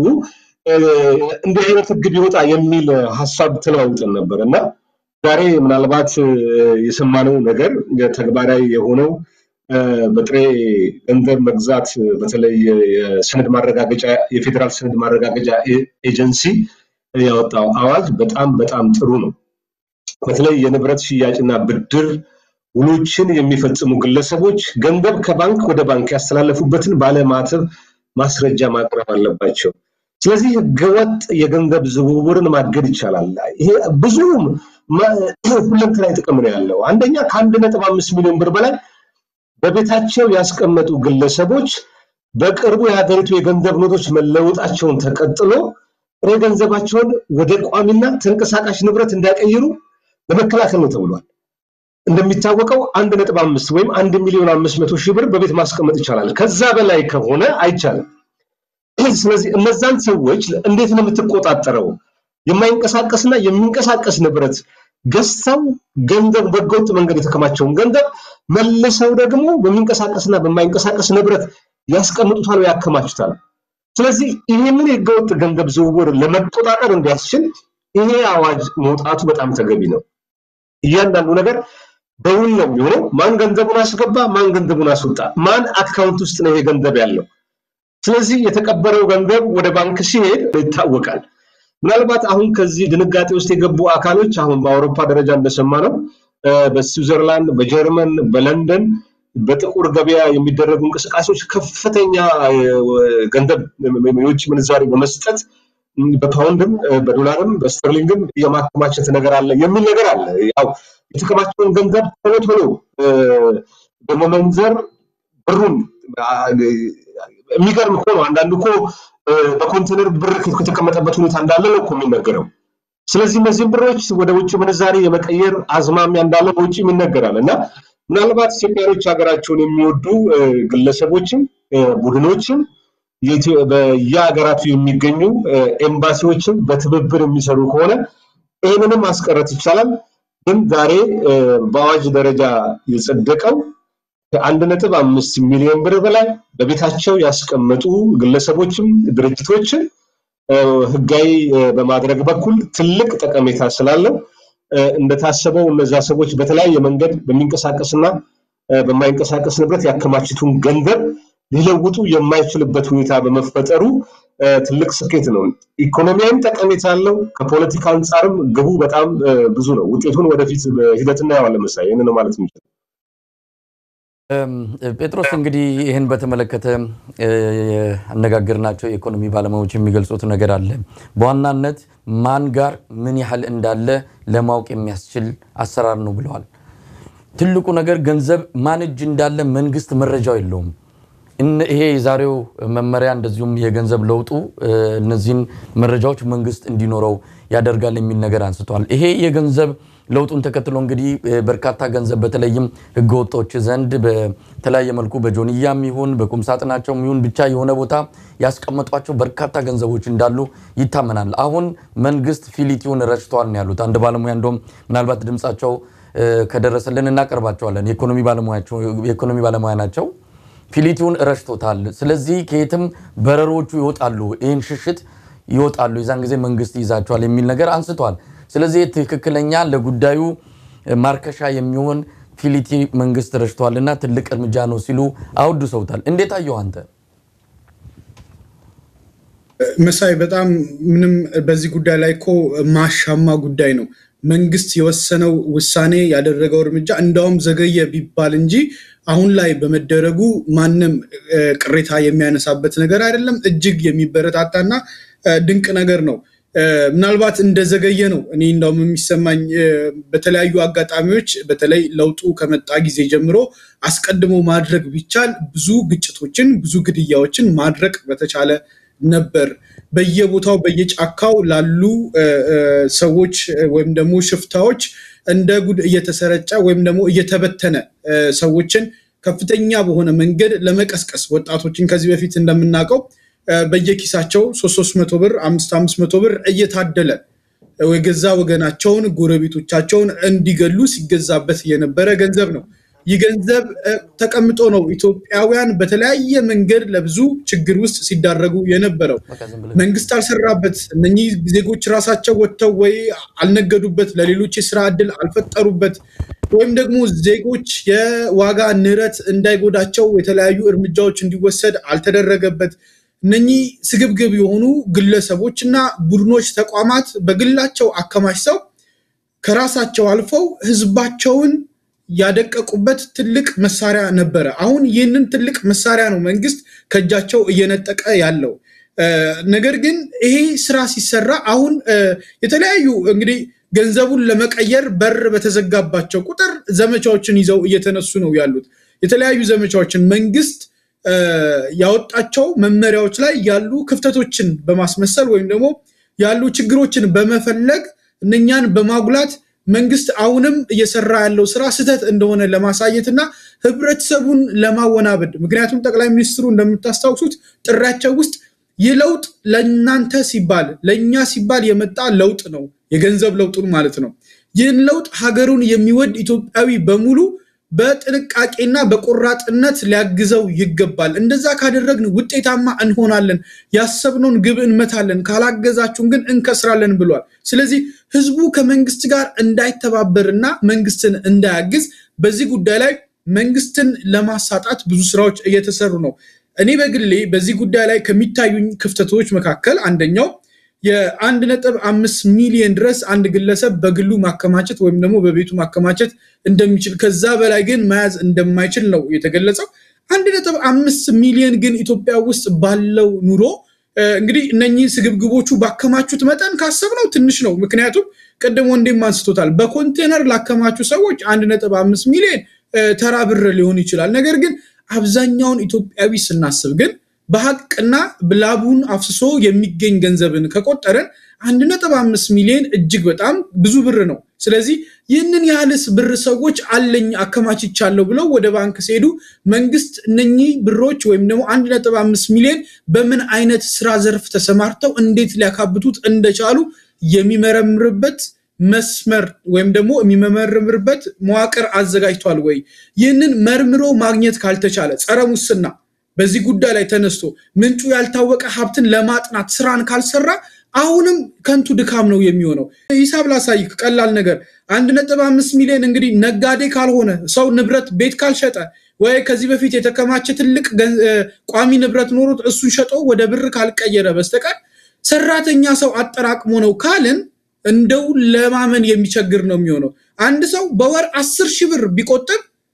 እንዲህ አይነት ህግ ቢወጣ የሚል ሀሳብ ተለዋውጠን ነበር እና ዛሬ ምናልባት የሰማነው ነገር ተግባራዊ የሆነው በጥሬ ገንዘብ መግዛት በተለይ የሰነድ ማረጋገጫ የፌዴራል ሰነድ ማረጋገጫ ኤጀንሲ ያወጣው አዋጅ በጣም በጣም ጥሩ ነው። በተለይ የንብረት ሽያጭና ብድር ውሎችን የሚፈጽሙ ግለሰቦች ገንዘብ ከባንክ ወደ ባንክ ያስተላለፉበትን ባለማተብ ማስረጃ ማቅረብ አለባቸው። ስለዚህ ህገወጥ የገንዘብ ዝውውርን ማገድ ይቻላል። ይሄ ብዙ ሁለንተናዊ ጥቅም ነው ያለው። አንደኛ ከአንድ ነጥብ አምስት ሚሊዮን ብር በላይ በቤታቸው ያስቀመጡ ግለሰቦች በቅርቡ የሀገሪቱ የገንዘብ ኖቶች መለወጣቸውን ተቀጥሎ ጥሬ ገንዘባቸውን ወደ ቋሚና ተንቀሳቃሽ ንብረት እንዳይቀይሩ ለመከላከል ነው ተብሏል። እንደሚታወቀው አንድ ነጥብ አምስት ወይም አንድ ሚሊዮን አምስት መቶ ሺህ ብር በቤት ማስቀመጥ ይቻላል። ከዛ በላይ ከሆነ አይቻልም። ስለዚህ እነዛን ሰዎች እንዴት ነው የምትቆጣጠረው? የማይንቀሳቀስና የሚንቀሳቀስ ንብረት ገዝተው ገንዘብ በህገወጥ መንገድ የተከማቸውን ገንዘብ መልሰው ደግሞ በሚንቀሳቀስና በማይንቀሳቀስ ንብረት ያስቀምጡታል ወይ ያከማቹታል። ስለዚህ ይህንን የህገወጥ ገንዘብ ዝውውር ለመቆጣጠር እንዲያስችል ይሄ አዋጅ መውጣቱ በጣም ተገቢ ነው። እያንዳንዱ ነገር በውል ነው የሚሆነው። ማን ገንዘቡን አስገባ፣ ማን ገንዘቡን አስወጣ፣ ማን አካውንት ውስጥ ነው ይሄ ገንዘብ ያለው። ስለዚህ የተቀበረው ገንዘብ ወደ ባንክ ሲሄድ ይታወቃል። ምናልባት አሁን ከዚህ ድንጋጤ ውስጥ የገቡ አካሎች አሁን በአውሮፓ ደረጃ እንደሰማ ነው በስዊዘርላንድ፣ በጀርመን፣ በለንደን በጥቁር ገበያ የሚደረጉ እንቅስቃሴዎች ከፍተኛ ገንዘብ የውጭ ምንዛሪ በመስጠት በፓውንድም በዶላርም በስተርሊንግም የማከማቸት ነገር አለ የሚል ነገር አለ። ያው የተከማቸውን ገንዘብ ቶሎ ቶሎ በመመንዘር ብሩን የሚገርም እኮ ነው። አንዳንድ እኮ በኮንቴነር ብር ከተቀመጠበት ሁኔታ እንዳለ ነው እኮ የሚነገረው። ስለዚህ እነዚህም ብሮች ወደ ውጭ ምንዛሬ የመቀየር አዝማሚያ እንዳለ በውጭ ይነገራል እና ምናልባት ኢትዮጵያኖች ሀገራቸውን የሚወዱ ግለሰቦችም ቡድኖችም በየሀገራቱ የሚገኙ ኤምባሲዎችም በትብብር የሚሰሩ ከሆነ ይህንንም ማስቀረት ይቻላል። ግን ዛሬ በአዋጅ ደረጃ የጸደቀው ከአንድ ነጥብ አምስት ሚሊዮን ብር በላይ በቤታቸው ያስቀመጡ ግለሰቦችም ድርጅቶችን ህጋዊ በማድረግ በኩል ትልቅ ጠቀሜታ ስላለው እንደታሰበው እነዛ ሰዎች በተለያየ መንገድ በሚንቀሳቀስና በማይንቀሳቀስ ንብረት ያከማችቱን ገንዘብ ሊለውጡ የማይችልበት ሁኔታ በመፈጠሩ ትልቅ ስኬት ነው። ኢኮኖሚያዊም ጠቀሜታ አለው። ከፖለቲካ አንጻርም ግቡ በጣም ብዙ ነው። ውጤቱን ወደፊት ሂደት እናየዋለን። መሳይ ይህን ነው ማለት የምችለው። ጴጥሮስ እንግዲህ ይህን በተመለከተ ያነጋገርናቸው የኢኮኖሚ ባለሙያዎች የሚገልጹት ነገር አለ። በዋናነት ማን ጋር ምን ያህል እንዳለ ለማወቅ የሚያስችል አሰራር ነው ብለዋል። ትልቁ ነገር ገንዘብ ማን እጅ እንዳለ መንግስት መረጃው የለውም። ይሄ የዛሬው መመሪያ እንደዚሁም የገንዘብ ለውጡ እነዚህን መረጃዎች መንግስት እንዲኖረው ያደርጋል የሚል ነገር አንስተዋል። ይሄ የገንዘብ ለውጡን ተከትሎ እንግዲህ በርካታ ገንዘብ በተለይም ህገወጦች ዘንድ በተለያየ መልኩ በጆንያም ይሁን በቁም ሳጥናቸውም ይሁን ብቻ የሆነ ቦታ ያስቀመጧቸው በርካታ ገንዘቦች እንዳሉ ይታመናል። አሁን መንግስት ፊሊቲውን ረጭተዋል ነው ያሉት። አንድ ባለሙያ እንደውም ምናልባት ድምፃቸው ከደረሰልን እናቀርባቸዋለን። የኢኮኖሚ ባለሙያ ናቸው። ፊሊቲውን ረጭቶታል። ስለዚህ ከየትም በረሮቹ ይወጣሉ፣ ይህን ሽሽት ይወጣሉ፣ የዛን ጊዜ መንግስት ይይዛቸዋል የሚል ነገር አንስተዋል። ስለዚህ ትክክለኛ ለጉዳዩ ማርከሻ የሚሆን ፊሊቲ መንግስት ረጭተዋልና ትልቅ እርምጃ ነው ሲሉ አወድሰውታል። እንዴት አየው አንተ? መሳይ በጣም ምንም በዚህ ጉዳይ ላይ እኮ ማሻማ ጉዳይ ነው። መንግስት የወሰነው ውሳኔ ያደረገው እርምጃ እንዳውም ዘገየ ቢባል እንጂ አሁን ላይ በመደረጉ ማንም ቅሬታ የሚያነሳበት ነገር አይደለም። እጅግ የሚበረታታና ድንቅ ነገር ነው። ምናልባት እንደዘገየ ነው እኔ እንዳውም የሚሰማኝ በተለያዩ አጋጣሚዎች በተለይ ለውጡ ከመጣ ጊዜ ጀምሮ አስቀድሞ ማድረግ ቢቻል ብዙ ግጭቶችን፣ ብዙ ግድያዎችን ማድረቅ በተቻለ ነበር። በየቦታው በየጫካው ላሉ ሰዎች ወይም ደግሞ ሽፍታዎች እንደ ጉድ እየተሰረጨ ወይም ደግሞ እየተበተነ ሰዎችን ከፍተኛ በሆነ መንገድ ለመቀስቀስ ወጣቶችን ከዚህ በፊት እንደምናውቀው በየኪሳቸው ሶስት ሶስት መቶ ብር አምስት አምስት መቶ ብር እየታደለ የገዛ ወገናቸውን ጎረቤቶቻቸውን እንዲገሉ ሲገዛበት የነበረ ገንዘብ ነው። ይህ ገንዘብ ተቀምጦ ነው ኢትዮጵያውያን በተለያየ መንገድ ለብዙ ችግር ውስጥ ሲዳረጉ የነበረው። መንግስት አልሰራበት። እነኚህ ዜጎች ራሳቸው ወጥተው ወይ አልነገዱበት፣ ለሌሎች የስራ እድል አልፈጠሩበት፣ ወይም ደግሞ ዜጎች የዋጋ ንረት እንዳይጎዳቸው የተለያዩ እርምጃዎች እንዲወሰድ አልተደረገበት። እነኚህ ስግብግብ የሆኑ ግለሰቦች እና ቡድኖች፣ ተቋማት በግላቸው አከማችተው ከራሳቸው አልፈው ህዝባቸውን ያደቀቁበት ትልቅ መሳሪያ ነበረ። አሁን ይህንን ትልቅ መሳሪያ ነው መንግስት ከእጃቸው እየነጠቀ ያለው። ነገር ግን ይሄ ስራ ሲሰራ አሁን የተለያዩ እንግዲህ ገንዘቡን ለመቀየር በር በተዘጋባቸው ቁጥር ዘመቻዎችን ይዘው እየተነሱ ነው ያሉት። የተለያዩ ዘመቻዎችን መንግስት ያወጣቸው መመሪያዎች ላይ ያሉ ክፍተቶችን በማስመሰል ወይም ደግሞ ያሉ ችግሮችን በመፈለግ እነኛን በማጉላት መንግስት አሁንም እየሰራ ያለው ስራ ስህተት እንደሆነ ለማሳየት እና ህብረተሰቡን ለማወናበድ ምክንያቱም ጠቅላይ ሚኒስትሩ እንደምታስታውሱት ጥሪያቸው ውስጥ ይህ ለውጥ ለእናንተ ሲባል ለእኛ ሲባል የመጣ ለውጥ ነው፣ የገንዘብ ለውጡን ማለት ነው። ይህን ለውጥ ሀገሩን የሚወድ ኢትዮጵያዊ በሙሉ በጥንቃቄና በቆራጥነት ሊያግዘው ይገባል። እንደዛ ካደረግን ውጤታማ እንሆናለን፣ ያሰብነውን ግብ እንመታለን፣ ካላገዛችሁን ግን እንከስራለን ብሏል። ስለዚህ ህዝቡ ከመንግስት ጋር እንዳይተባበርና መንግስትን እንዳያግዝ በዚህ ጉዳይ ላይ መንግስትን ለማሳጣት ብዙ ስራዎች እየተሰሩ ነው። እኔ በግሌ በዚህ ጉዳይ ላይ ከሚታዩኝ ክፍተቶች መካከል አንደኛው የአንድ ነጥብ አምስት ሚሊዮን ድረስ አንድ ግለሰብ በግሉ ማከማቸት ወይም ደግሞ በቤቱ ማከማቸት እንደሚችል ከዛ በላይ ግን መያዝ እንደማይችል ነው የተገለጸው። አንድ ነጥብ አምስት ሚሊዮን ግን ኢትዮጵያ ውስጥ ባለው ኑሮ እንግዲህ እነኚህ ስግብግቦቹ ባከማቹት መጠን ካሰብነው ትንሽ ነው። ምክንያቱም ቅድም ወንዴም አንስቶታል። በኮንቴነር ላከማቹ ሰዎች አንድ ነጥብ አምስት ሚሊዮን ተራ ብር ሊሆን ይችላል። ነገር ግን አብዛኛውን ኢትዮጵያዊ ስናስብ ግን በሀቅና ላቡን አፍስሶ የሚገኝ ገንዘብን ከቆጠረን አንድ ነጥብ አምስት ሚሊዮን እጅግ በጣም ብዙ ብር ነው። ስለዚህ ይህንን ያህልስ ብር ሰዎች አለኝ አከማችቻለሁ ብለው ወደ ባንክ ሲሄዱ መንግስት እነኚህ ብሮች ወይም ደግሞ አንድ ነጥብ አምስት ሚሊዮን በምን አይነት ስራ ዘርፍ ተሰማርተው እንዴት ሊያካብቱት እንደቻሉ የሚመረምርበት መስመር ወይም ደግሞ የሚመረምርበት መዋቅር አዘጋጅቷል ወይ? ይህንን መርምሮ ማግኘት ካልተቻለ ጸረ ሙስና በዚህ ጉዳይ ላይ ተነስቶ ምንጩ ያልታወቀ ሀብትን ለማጥናት ስራን ካልሰራ አሁንም ከንቱ ድካም ነው የሚሆነው። ሂሳብ ላሳይ፣ ቀላል ነገር አንድ ነጥብ አምስት ሚሊዮን እንግዲህ ነጋዴ ካልሆነ ሰው ንብረት ቤት ካልሸጠ ወይ ከዚህ በፊት የተከማቸ ትልቅ ቋሚ ንብረት ኖሮት እሱን ሸጦ ወደ ብር ካልቀየረ በስተቀር ሰራተኛ ሰው አጠራቅሞ ነው ካልን እንደው ለማመን የሚቸግር ነው የሚሆነው። አንድ ሰው በወር አስር ሺህ ብር ቢቆጥብ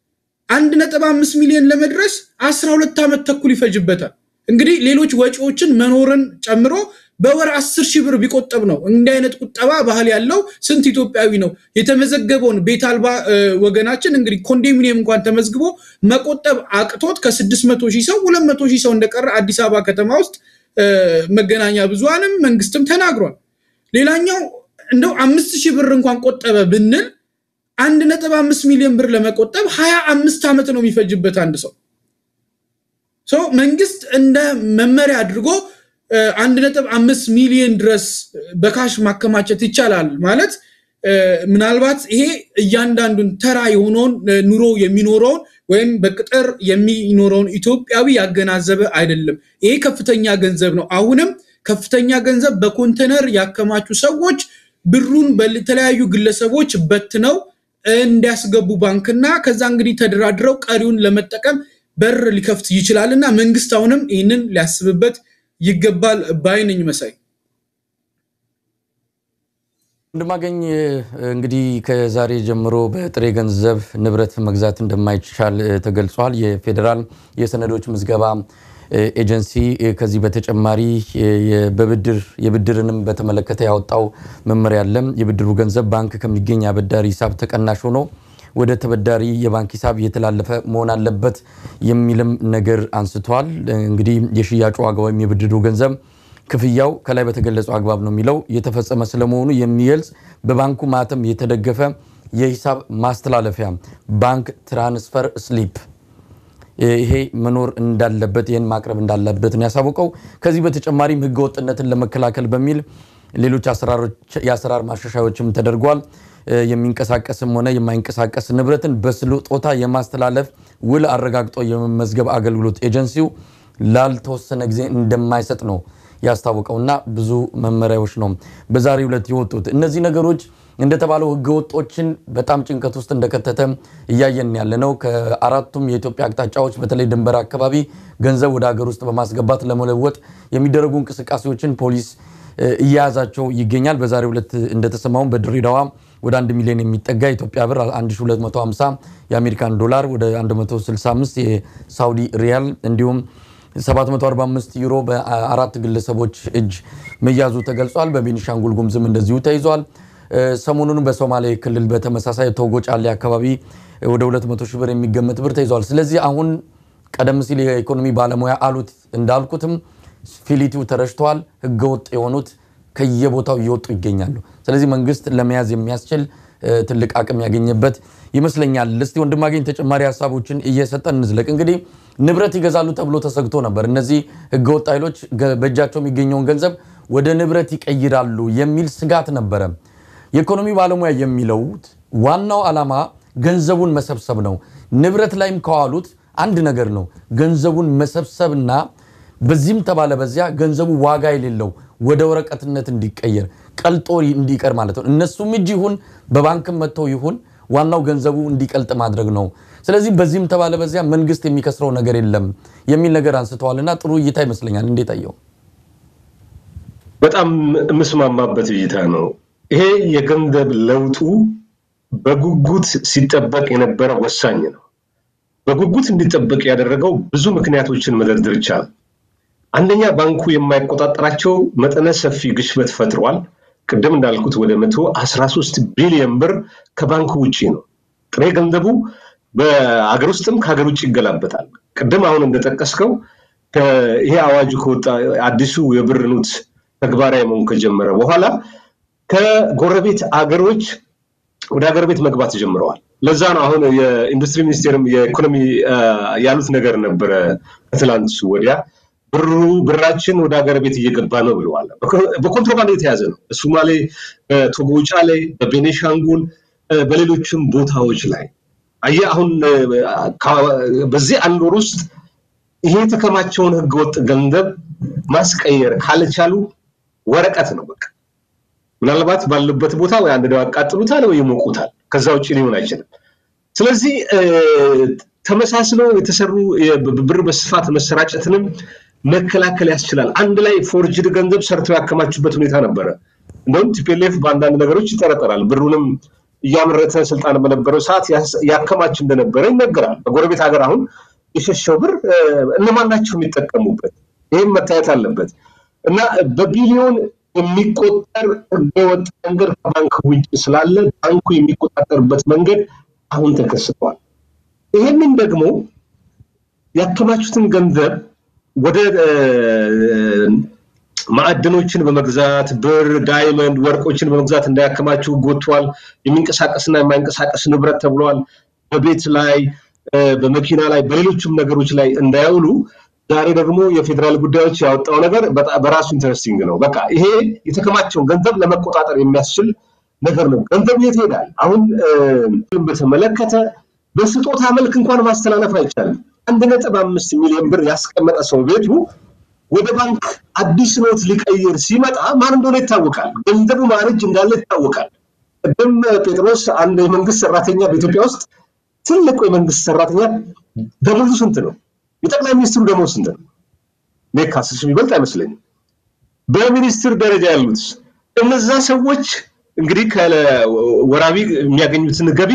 አንድ ነጥብ አምስት ሚሊዮን ለመድረስ አስራ ሁለት ዓመት ተኩል ይፈጅበታል። እንግዲህ ሌሎች ወጪዎችን መኖርን ጨምሮ በወር አስር ሺህ ብር ቢቆጠብ ነው። እንዲህ አይነት ቁጠባ ባህል ያለው ስንት ኢትዮጵያዊ ነው? የተመዘገበውን ቤት አልባ ወገናችን እንግዲህ ኮንዶሚኒየም እንኳን ተመዝግቦ መቆጠብ አቅቶት ከስድስት መቶ ሺህ ሰው ሁለት መቶ ሺህ ሰው እንደቀረ አዲስ አበባ ከተማ ውስጥ መገናኛ ብዙሃንም መንግስትም ተናግሯል። ሌላኛው እንደው አምስት ሺህ ብር እንኳን ቆጠበ ብንል አንድ ነጥብ አምስት ሚሊዮን ብር ለመቆጠብ ሀያ አምስት ዓመት ነው የሚፈጅበት አንድ ሰው ሰው መንግስት እንደ መመሪያ አድርጎ አንድ ነጥብ አምስት ሚሊዮን ድረስ በካሽ ማከማቸት ይቻላል ማለት ምናልባት ይሄ እያንዳንዱን ተራ የሆነውን ኑሮ የሚኖረውን ወይም በቅጥር የሚኖረውን ኢትዮጵያዊ ያገናዘበ አይደለም። ይሄ ከፍተኛ ገንዘብ ነው። አሁንም ከፍተኛ ገንዘብ በኮንቴነር ያከማቹ ሰዎች ብሩን በተለያዩ ግለሰቦች በትነው እንዲያስገቡ ባንክና ከዛ እንግዲህ ተደራድረው ቀሪውን ለመጠቀም በር ሊከፍት ይችላል እና መንግስት አሁንም ይህንን ሊያስብበት ይገባል ባይነኝ መሳይ እንደማገኝ እንግዲህ ከዛሬ ጀምሮ በጥሬ ገንዘብ ንብረት መግዛት እንደማይቻል ተገልጿል። የፌዴራል የሰነዶች ምዝገባ ኤጀንሲ ከዚህ በተጨማሪ በብድር የብድርንም በተመለከተ ያወጣው መመሪያ አለ። የብድሩ ገንዘብ ባንክ ከሚገኝ አበዳሪ ሂሳብ ተቀናሽ ሆኖ ወደ ተበዳሪ የባንክ ሂሳብ እየተላለፈ መሆን አለበት የሚልም ነገር አንስቷል። እንግዲህ የሽያጩ ዋጋ ወይም የብድሩ ገንዘብ ክፍያው ከላይ በተገለጸው አግባብ ነው የሚለው የተፈጸመ ስለመሆኑ የሚገልጽ በባንኩ ማተም የተደገፈ የሂሳብ ማስተላለፊያ ባንክ ትራንስፈር ስሊፕ ይሄ መኖር እንዳለበት ይህን ማቅረብ እንዳለበት ነው ያሳወቀው። ከዚህ በተጨማሪም ህገወጥነትን ለመከላከል በሚል ሌሎች የአሰራር ማሻሻያዎችም ተደርጓል። የሚንቀሳቀስም ሆነ የማይንቀሳቀስ ንብረትን በስጦታ የማስተላለፍ ውል አረጋግጦ የመመዝገብ አገልግሎት ኤጀንሲው ላልተወሰነ ጊዜ እንደማይሰጥ ነው ያስታወቀውና ብዙ መመሪያዎች ነው በዛሬው ዕለት የወጡት። እነዚህ ነገሮች እንደተባለው ህገወጦችን በጣም ጭንቀት ውስጥ እንደከተተ እያየን ያለ ነው። ከአራቱም የኢትዮጵያ አቅጣጫዎች በተለይ ድንበር አካባቢ ገንዘብ ወደ ሀገር ውስጥ በማስገባት ለመለወጥ የሚደረጉ እንቅስቃሴዎችን ፖሊስ እየያዛቸው ይገኛል። በዛሬው ዕለት እንደተሰማውን በድሬዳዋ ወደ 1 ሚሊዮን የሚጠጋ የኢትዮጵያ ብር 1250 የአሜሪካን ዶላር ወደ 165 የሳውዲ ሪያል እንዲሁም 745 ዩሮ በአራት ግለሰቦች እጅ መያዙ ተገልጿል። በቤኒሻንጉል ጉምዝም እንደዚሁ ተይዟል። ሰሞኑን በሶማሌ ክልል በተመሳሳይ ቶጎ ጫሌ አካባቢ ወደ 200 ሺህ ብር የሚገመት ብር ተይዟል። ስለዚህ አሁን ቀደም ሲል የኢኮኖሚ ባለሙያ አሉት እንዳልኩትም ፊሊቲው ተረጭተዋል። ህገወጥ የሆኑት ከየቦታው እየወጡ ይገኛሉ። ስለዚህ መንግስት ለመያዝ የሚያስችል ትልቅ አቅም ያገኘበት ይመስለኛል። እስቲ ወንድማገኝ ተጨማሪ ሀሳቦችን እየሰጠን እንዝለቅ። እንግዲህ ንብረት ይገዛሉ ተብሎ ተሰግቶ ነበር። እነዚህ ህገወጥ ኃይሎች በእጃቸው የሚገኘውን ገንዘብ ወደ ንብረት ይቀይራሉ የሚል ስጋት ነበረ። የኢኮኖሚ ባለሙያ የሚለው ዋናው ዓላማ ገንዘቡን መሰብሰብ ነው። ንብረት ላይም ከዋሉት አንድ ነገር ነው፣ ገንዘቡን መሰብሰብና በዚህም ተባለ በዚያ ገንዘቡ ዋጋ የሌለው ወደ ወረቀትነት እንዲቀየር ቀልጦ እንዲቀር ማለት ነው። እነሱም እጅ ይሁን በባንክም መጥተው ይሁን ዋናው ገንዘቡ እንዲቀልጥ ማድረግ ነው። ስለዚህ በዚህም ተባለ በዚያ መንግስት የሚከስረው ነገር የለም የሚል ነገር አንስተዋልና ጥሩ እይታ ይመስለኛል። እንዴት አየው? በጣም የምስማማበት እይታ ነው። ይሄ የገንዘብ ለውጡ በጉጉት ሲጠበቅ የነበረ ወሳኝ ነው። በጉጉት እንዲጠበቅ ያደረገው ብዙ ምክንያቶችን መደርደር ይቻላል። አንደኛ ባንኩ የማይቆጣጠራቸው መጠነ ሰፊ ግሽበት ፈጥሯል። ቅድም እንዳልኩት ወደ መቶ አስራ ሶስት ቢሊዮን ብር ከባንኩ ውጭ ነው። ጥሬ ገንዘቡ በአገር ውስጥም ከሀገር ውጭ ይገላበጣል። ቅድም አሁን እንደጠቀስከው ይሄ አዋጁ ከወጣ አዲሱ የብር ኖት ተግባራዊ መሆን ከጀመረ በኋላ ከጎረቤት አገሮች ወደ ሀገር ቤት መግባት ጀምረዋል። ለዛ ነው አሁን የኢንዱስትሪ ሚኒስቴርም የኢኮኖሚ ያሉት ነገር ነበረ ከትላንት ወዲያ ብሩ ብራችን ወደ ሀገር ቤት እየገባ ነው ብለዋል። በኮንትሮባንድ የተያዘ ነው። በሶማሌ፣ በቶጎ ጫሌ፣ በቤኔሻንጉል፣ በሌሎችም ቦታዎች ላይ አየህ አሁን በዚህ አንድ ወር ውስጥ ይሄ የተከማቸውን ህገወጥ ገንዘብ ማስቀየር ካልቻሉ ወረቀት ነው በቃ ምናልባት ባሉበት ቦታ ወይ አንድ ደው ያቃጥሉታል ወይ ይሞቁታል። ከዛ ውጭ ሊሆን አይችልም። ስለዚህ ተመሳስለው የተሰሩ ብር በስፋት መሰራጨትንም መከላከል ያስችላል። አንድ ላይ ፎርጅድ ገንዘብ ሰርተው ያከማቹበት ሁኔታ ነበረ። እንደውም ቲፒኤልኤፍ በአንዳንድ ነገሮች ይጠረጠራል። ብሩንም እያመረተ ስልጣን በነበረው ሰዓት ያከማች እንደነበረ ይነገራል። በጎረቤት ሀገር አሁን የሸሸው ብር እነማን ናቸው የሚጠቀሙበት? ይህም መታየት አለበት እና በቢሊዮን የሚቆጠር ህገወጥ መንገድ ከባንክ ውጭ ስላለ ባንኩ የሚቆጣጠርበት መንገድ አሁን ተከስተዋል። ይህንን ደግሞ ያከማቹትን ገንዘብ ወደ ማዕድኖችን በመግዛት ብር፣ ዳይመንድ፣ ወርቆችን በመግዛት እንዳያከማቹ ጎቷል። የሚንቀሳቀስና የማይንቀሳቀስ ንብረት ተብሏል። በቤት ላይ፣ በመኪና ላይ፣ በሌሎችም ነገሮች ላይ እንዳያውሉ ዛሬ ደግሞ የፌዴራል ጉዳዮች ያወጣው ነገር በራሱ ኢንተረስቲንግ ነው። በቃ ይሄ የተከማቸውን ገንዘብ ለመቆጣጠር የሚያስችል ነገር ነው። ገንዘቡ የት ይሄዳል? አሁን በተመለከተ በስጦታ መልክ እንኳን ማስተላለፍ አይቻልም። አንድ ነጥብ አምስት ሚሊዮን ብር ያስቀመጠ ሰው ቤቱ ወደ ባንክ አዲስ ኖት ሊቀይር ሲመጣ ማን እንደሆነ ይታወቃል። ገንዘቡ ማን እጅ እንዳለ ይታወቃል። ቅድም ጴጥሮስ አንድ የመንግስት ሰራተኛ በኢትዮጵያ ውስጥ ትልቁ የመንግስት ሰራተኛ ደሞዙ ስንት ነው? የጠቅላይ ሚኒስትሩ ደሞዝ ስንት ነው? እኔ ከአስር ሺህ የሚበልጥ አይመስለኝም። በሚኒስትር ደረጃ ያሉት እነዛ ሰዎች እንግዲህ ከወራቢ የሚያገኙትን ገቢ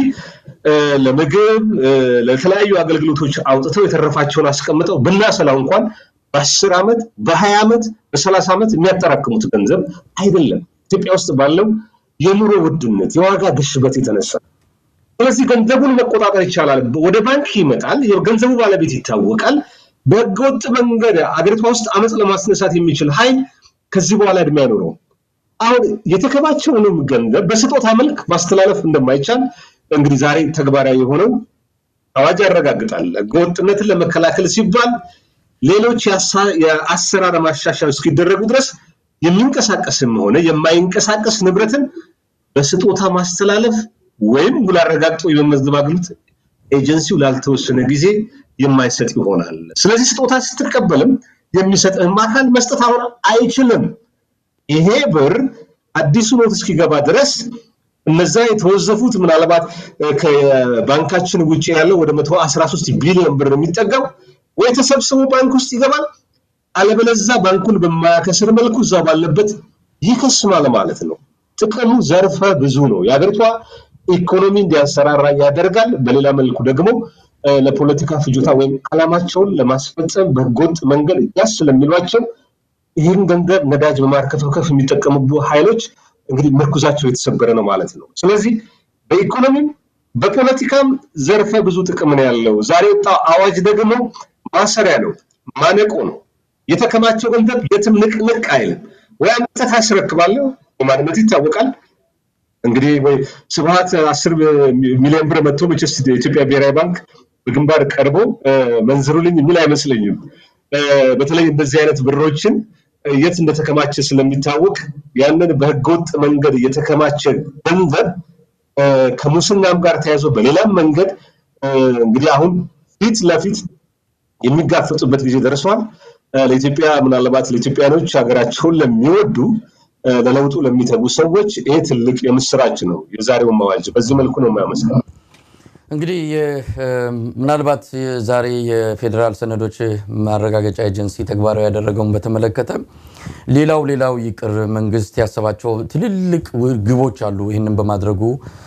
ለምግብ ለተለያዩ አገልግሎቶች አውጥተው የተረፋቸውን አስቀምጠው ብናሰላው እንኳን በአስር ዓመት በሀያ ዓመት በሰላሳ ዓመት የሚያጠራክሙት ገንዘብ አይደለም ኢትዮጵያ ውስጥ ባለው የኑሮ ውድነት የዋጋ ግሽበት የተነሳ ስለዚህ ገንዘቡን መቆጣጠር ይቻላል ወደ ባንክ ይመጣል የገንዘቡ ባለቤት ይታወቃል በህገወጥ መንገድ አገሪቷ ውስጥ አመፅ ለማስነሳት የሚችል ኃይል ከዚህ በኋላ እድሜ አይኖረውም አሁን የተከማቸውንም ገንዘብ በስጦታ መልክ ማስተላለፍ እንደማይቻል እንግዲህ ዛሬ ተግባራዊ የሆነው አዋጅ ያረጋግጣል ህገወጥነትን ለመከላከል ሲባል ሌሎች የአሰራር ማሻሻያዎች እስኪደረጉ ድረስ የሚንቀሳቀስም ሆነ የማይንቀሳቀስ ንብረትን በስጦታ ማስተላለፍ ወይም ውል አረጋግጦ የመመዝገብ አገልግሎት ኤጀንሲው ላልተወሰነ ጊዜ የማይሰጥ ይሆናል። ስለዚህ ስጦታ ስትቀበልም የሚሰጥህም አካል መስጠት አሁን አይችልም። ይሄ ብር አዲሱ ኖት እስኪገባ ድረስ እነዛ የተወዘፉት ምናልባት ከባንካችን ውጭ ያለው ወደ መቶ አስራ ሶስት ቢሊዮን ብር የሚጠጋው ወይ ተሰብስቦ ባንክ ውስጥ ይገባል፣ አለበለዛ ባንኩን በማያከስር መልኩ እዛ ባለበት ይከስማል ማለት ነው። ጥቅሙ ዘርፈ ብዙ ነው። የሀገሪቷ ኢኮኖሚ እንዲያንሰራራ ያደርጋል። በሌላ መልኩ ደግሞ ለፖለቲካ ፍጆታ ወይም አላማቸውን ለማስፈጸም በህገወጥ መንገድ ያስ ስለሚሏቸው ይህን ገንዘብ ነዳጅ በማርከፍከፍ የሚጠቀሙ ኃይሎች እንግዲህ ምርኩዛቸው የተሰበረ ነው ማለት ነው። ስለዚህ በኢኮኖሚም በፖለቲካም ዘርፈ ብዙ ጥቅም ነው ያለው። ዛሬ ወጣው አዋጅ ደግሞ ማሰሪያ ነው፣ ማነቆ ነው። የተከማቸው ገንዘብ የትም ንቅንቅ አይልም። ወይ አንተ ታስረክባለህ፣ በማንነት ይታወቃል። እንግዲህ ወይ ስብሀት አስር ሚሊዮን ብር መጥቶ መቼስ የኢትዮጵያ ብሔራዊ ባንክ በግንባር ቀርቦ መንዝሩልኝ የሚል አይመስለኝም። በተለይ እንደዚህ አይነት ብሮችን የት እንደተከማቸ ስለሚታወቅ ያንን በህገወጥ መንገድ የተከማቸ ገንዘብ ከሙስናም ጋር ተያይዞ በሌላም መንገድ እንግዲህ አሁን ፊት ለፊት የሚጋፈጡበት ጊዜ ደርሷል። ለኢትዮጵያ ምናልባት ለኢትዮጵያኖች ሀገራቸውን ለሚወዱ ለለውጡ ለሚተጉ ሰዎች ይሄ ትልቅ የምስራች ነው። የዛሬውን አዋጅ በዚህ መልኩ ነው የማያመስለው። እንግዲህ ምናልባት ዛሬ የፌዴራል ሰነዶች ማረጋገጫ ኤጀንሲ ተግባራዊ ያደረገውን በተመለከተ ሌላው ሌላው ይቅር መንግስት ያሰባቸው ትልልቅ ግቦች አሉ። ይህንን በማድረጉ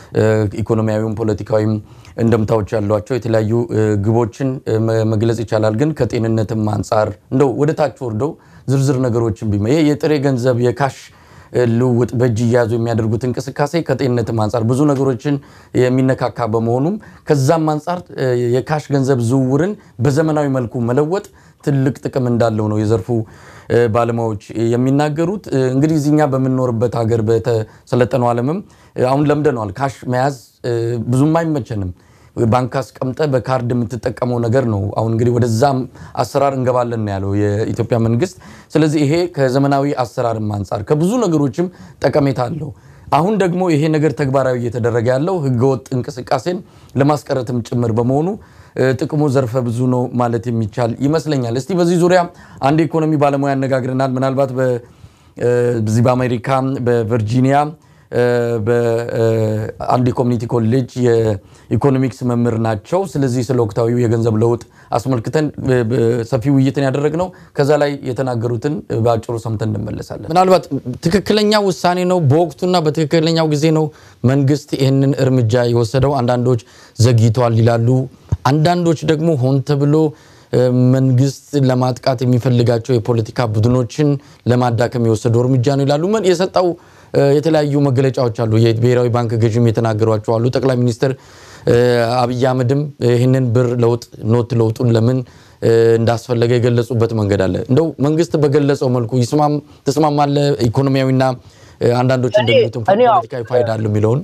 ኢኮኖሚያዊም ፖለቲካዊም እንደምታዎች ያሏቸው የተለያዩ ግቦችን መግለጽ ይቻላል። ግን ከጤንነትም አንጻር እንደው ወደ ታች ወርደው ዝርዝር ነገሮችን ቢመ ይሄ የጥሬ ገንዘብ የካሽ ልውውጥ በእጅ እያያዙ የሚያደርጉት እንቅስቃሴ ከጤንነትም አንጻር ብዙ ነገሮችን የሚነካካ በመሆኑም ከዛም አንጻር የካሽ ገንዘብ ዝውውርን በዘመናዊ መልኩ መለወጥ ትልቅ ጥቅም እንዳለው ነው የዘርፉ ባለሙያዎች የሚናገሩት። እንግዲህ እዚኛ በምንኖርበት ሀገር በተሰለጠነው ዓለምም አሁን ለምደነዋል። ካሽ መያዝ ብዙም አይመቸንም። ባንክ አስቀምጠ በካርድ የምትጠቀመው ነገር ነው። አሁን እንግዲህ ወደዛም አሰራር እንገባለን ነው ያለው የኢትዮጵያ መንግስት። ስለዚህ ይሄ ከዘመናዊ አሰራርም አንጻር ከብዙ ነገሮችም ጠቀሜታ አለው። አሁን ደግሞ ይሄ ነገር ተግባራዊ እየተደረገ ያለው ህገወጥ እንቅስቃሴን ለማስቀረትም ጭምር በመሆኑ ጥቅሙ ዘርፈ ብዙ ነው ማለት የሚቻል ይመስለኛል። እስቲ በዚህ ዙሪያ አንድ የኢኮኖሚ ባለሙያ ያነጋግረናል። ምናልባት በዚህ በአሜሪካ በቨርጂኒያ በአንድ የኮሚኒቲ ኮሌጅ የኢኮኖሚክስ መምህር ናቸው። ስለዚህ ስለ ወቅታዊው የገንዘብ ለውጥ አስመልክተን ሰፊ ውይይትን ያደረግነው ከዛ ላይ የተናገሩትን በአጭሩ ሰምተን እንመለሳለን። ምናልባት ትክክለኛ ውሳኔ ነው፣ በወቅቱና በትክክለኛው ጊዜ ነው መንግስት ይህንን እርምጃ የወሰደው። አንዳንዶች ዘግይተዋል ይላሉ። አንዳንዶች ደግሞ ሆን ተብሎ መንግስት ለማጥቃት የሚፈልጋቸው የፖለቲካ ቡድኖችን ለማዳከም የወሰደው እርምጃ ነው ይላሉ። የሰጠው የተለያዩ መገለጫዎች አሉ። የብሔራዊ ባንክ ገዥም የተናገሯቸው አሉ። ጠቅላይ ሚኒስትር አብይ አህመድም ይህንን ብር ለውጥ ኖት ለውጡን ለምን እንዳስፈለገ የገለጹበት መንገድ አለ። እንደው መንግስት በገለጸው መልኩ ይስማም ተስማማለ ኢኮኖሚያዊና አንዳንዶች እንደሚሉትም ፖለቲካዊ ፋይዳ አለው የሚለውን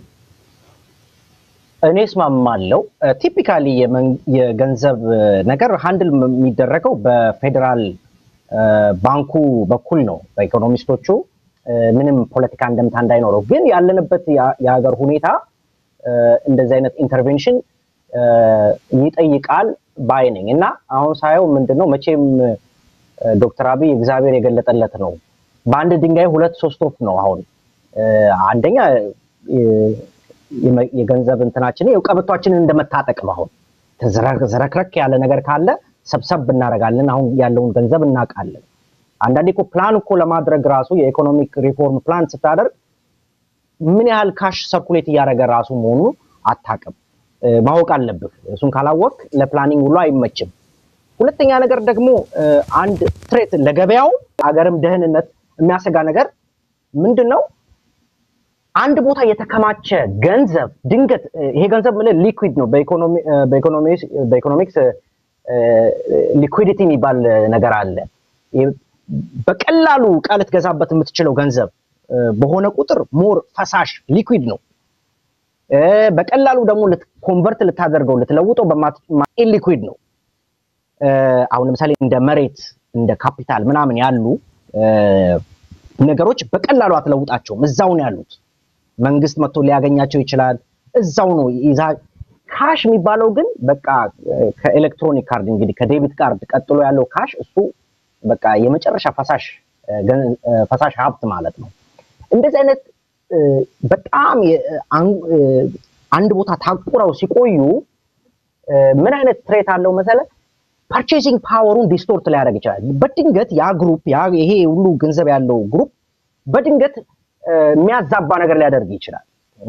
እኔ እስማማለሁ። ቲፒካሊ የገንዘብ ነገር ሀንድል የሚደረገው በፌዴራል ባንኩ በኩል ነው። በኢኮኖሚስቶቹ ምንም ፖለቲካ እንደምታ እንዳይኖረው፣ ግን ያለንበት የሀገር ሁኔታ እንደዚህ አይነት ኢንተርቬንሽን ይጠይቃል ባይ ነኝ እና አሁን ሳየው ምንድን ነው መቼም ዶክተር አብይ እግዚአብሔር የገለጠለት ነው። በአንድ ድንጋይ ሁለት ሶስት ወፍ ነው። አሁን አንደኛ የገንዘብ እንትናችን ቀበቷችንን እንደመታጠቅ ነው። አሁን ዘረክረክ ያለ ነገር ካለ ሰብሰብ እናደርጋለን። አሁን ያለውን ገንዘብ እናውቃለን። አንዳንዴ እኮ ፕላን እኮ ለማድረግ ራሱ የኢኮኖሚክ ሪፎርም ፕላን ስታደርግ ምን ያህል ካሽ ሰርኩሌት እያደረገ ራሱ መሆኑ አታውቅም፣ ማወቅ አለብህ። እሱን ካላወቅ ለፕላኒንግ ሁሉ አይመችም። ሁለተኛ ነገር ደግሞ አንድ ትሬት ለገበያው አገርም ደህንነት የሚያሰጋ ነገር ምንድን ነው? አንድ ቦታ የተከማቸ ገንዘብ ድንገት ይሄ ገንዘብ ምልህ ሊኩዊድ ነው። በኢኮኖሚክስ ሊኩዊዲቲ የሚባል ነገር አለ። በቀላሉ ዕቃ ልትገዛበት የምትችለው ገንዘብ በሆነ ቁጥር ሞር ፈሳሽ ሊኩዊድ ነው። በቀላሉ ደግሞ ኮንቨርት ልታደርገው ልትለውጠው ኢሊኩዊድ ነው። አሁን ለምሳሌ እንደ መሬት እንደ ካፒታል ምናምን ያሉ ነገሮች በቀላሉ አትለውጣቸውም። እዛው ነው ያሉት። መንግስት መጥቶ ሊያገኛቸው ይችላል። እዛው ነው ይዛ ካሽ የሚባለው ግን በቃ ከኤሌክትሮኒክ ካርድ እንግዲህ ከዴቢት ካርድ ቀጥሎ ያለው ካሽ እሱ በቃ የመጨረሻ ፈሳሽ ፈሳሽ ሀብት ማለት ነው። እንደዚህ አይነት በጣም አንድ ቦታ ታቁረው ሲቆዩ ምን አይነት ትሬት አለው መሰለ ፐርቼሲንግ ፓወሩን ዲስቶርት ሊያደርግ ይችላል። በድንገት ያ ግሩፕ ይሄ ሁሉ ገንዘብ ያለው ግሩፕ በድንገት የሚያዛባ ነገር ሊያደርግ ይችላል።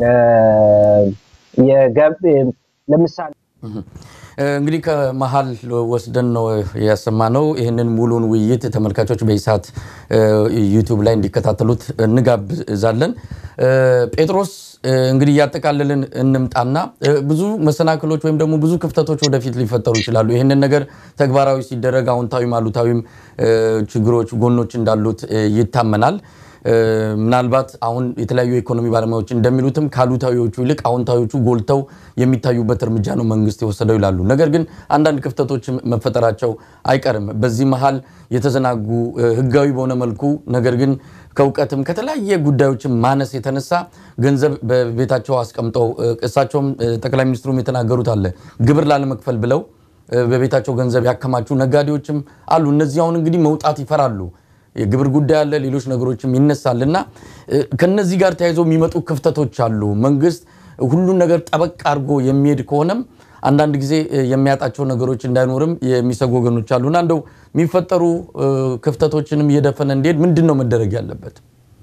ለምሳሌ እንግዲህ ከመሀል ወስደን ነው ያሰማነው። ይህንን ሙሉን ውይይት ተመልካቾች በኢሳት ዩቲዩብ ላይ እንዲከታተሉት እንጋብዛለን። ጴጥሮስ እንግዲህ እያጠቃለልን እንምጣና ብዙ መሰናክሎች ወይም ደግሞ ብዙ ክፍተቶች ወደፊት ሊፈጠሩ ይችላሉ። ይህንን ነገር ተግባራዊ ሲደረግ አዎንታዊም አሉታዊም ችግሮች፣ ጎኖች እንዳሉት ይታመናል። ምናልባት አሁን የተለያዩ የኢኮኖሚ ባለሙያዎች እንደሚሉትም ከአሉታዊዎቹ ይልቅ አዎንታዊዎቹ ጎልተው የሚታዩበት እርምጃ ነው መንግስት የወሰደው ይላሉ። ነገር ግን አንዳንድ ክፍተቶች መፈጠራቸው አይቀርም። በዚህ መሀል የተዘናጉ ህጋዊ በሆነ መልኩ ነገር ግን ከእውቀትም ከተለያየ ጉዳዮችም ማነስ የተነሳ ገንዘብ በቤታቸው አስቀምጠው እሳቸውም ጠቅላይ ሚኒስትሩም የተናገሩት አለ ግብር ላለመክፈል ብለው በቤታቸው ገንዘብ ያከማቹ ነጋዴዎችም አሉ። እነዚህ አሁን እንግዲህ መውጣት ይፈራሉ። የግብር ጉዳይ አለ፣ ሌሎች ነገሮችም ይነሳል እና ከነዚህ ጋር ተያይዘው የሚመጡ ክፍተቶች አሉ። መንግስት ሁሉን ነገር ጠበቅ አድርጎ የሚሄድ ከሆነም አንዳንድ ጊዜ የሚያጣቸው ነገሮች እንዳይኖርም የሚሰጉ ወገኖች አሉና እንደው የሚፈጠሩ ክፍተቶችንም እየደፈነ እንዲሄድ ምንድን ነው መደረግ ያለበት?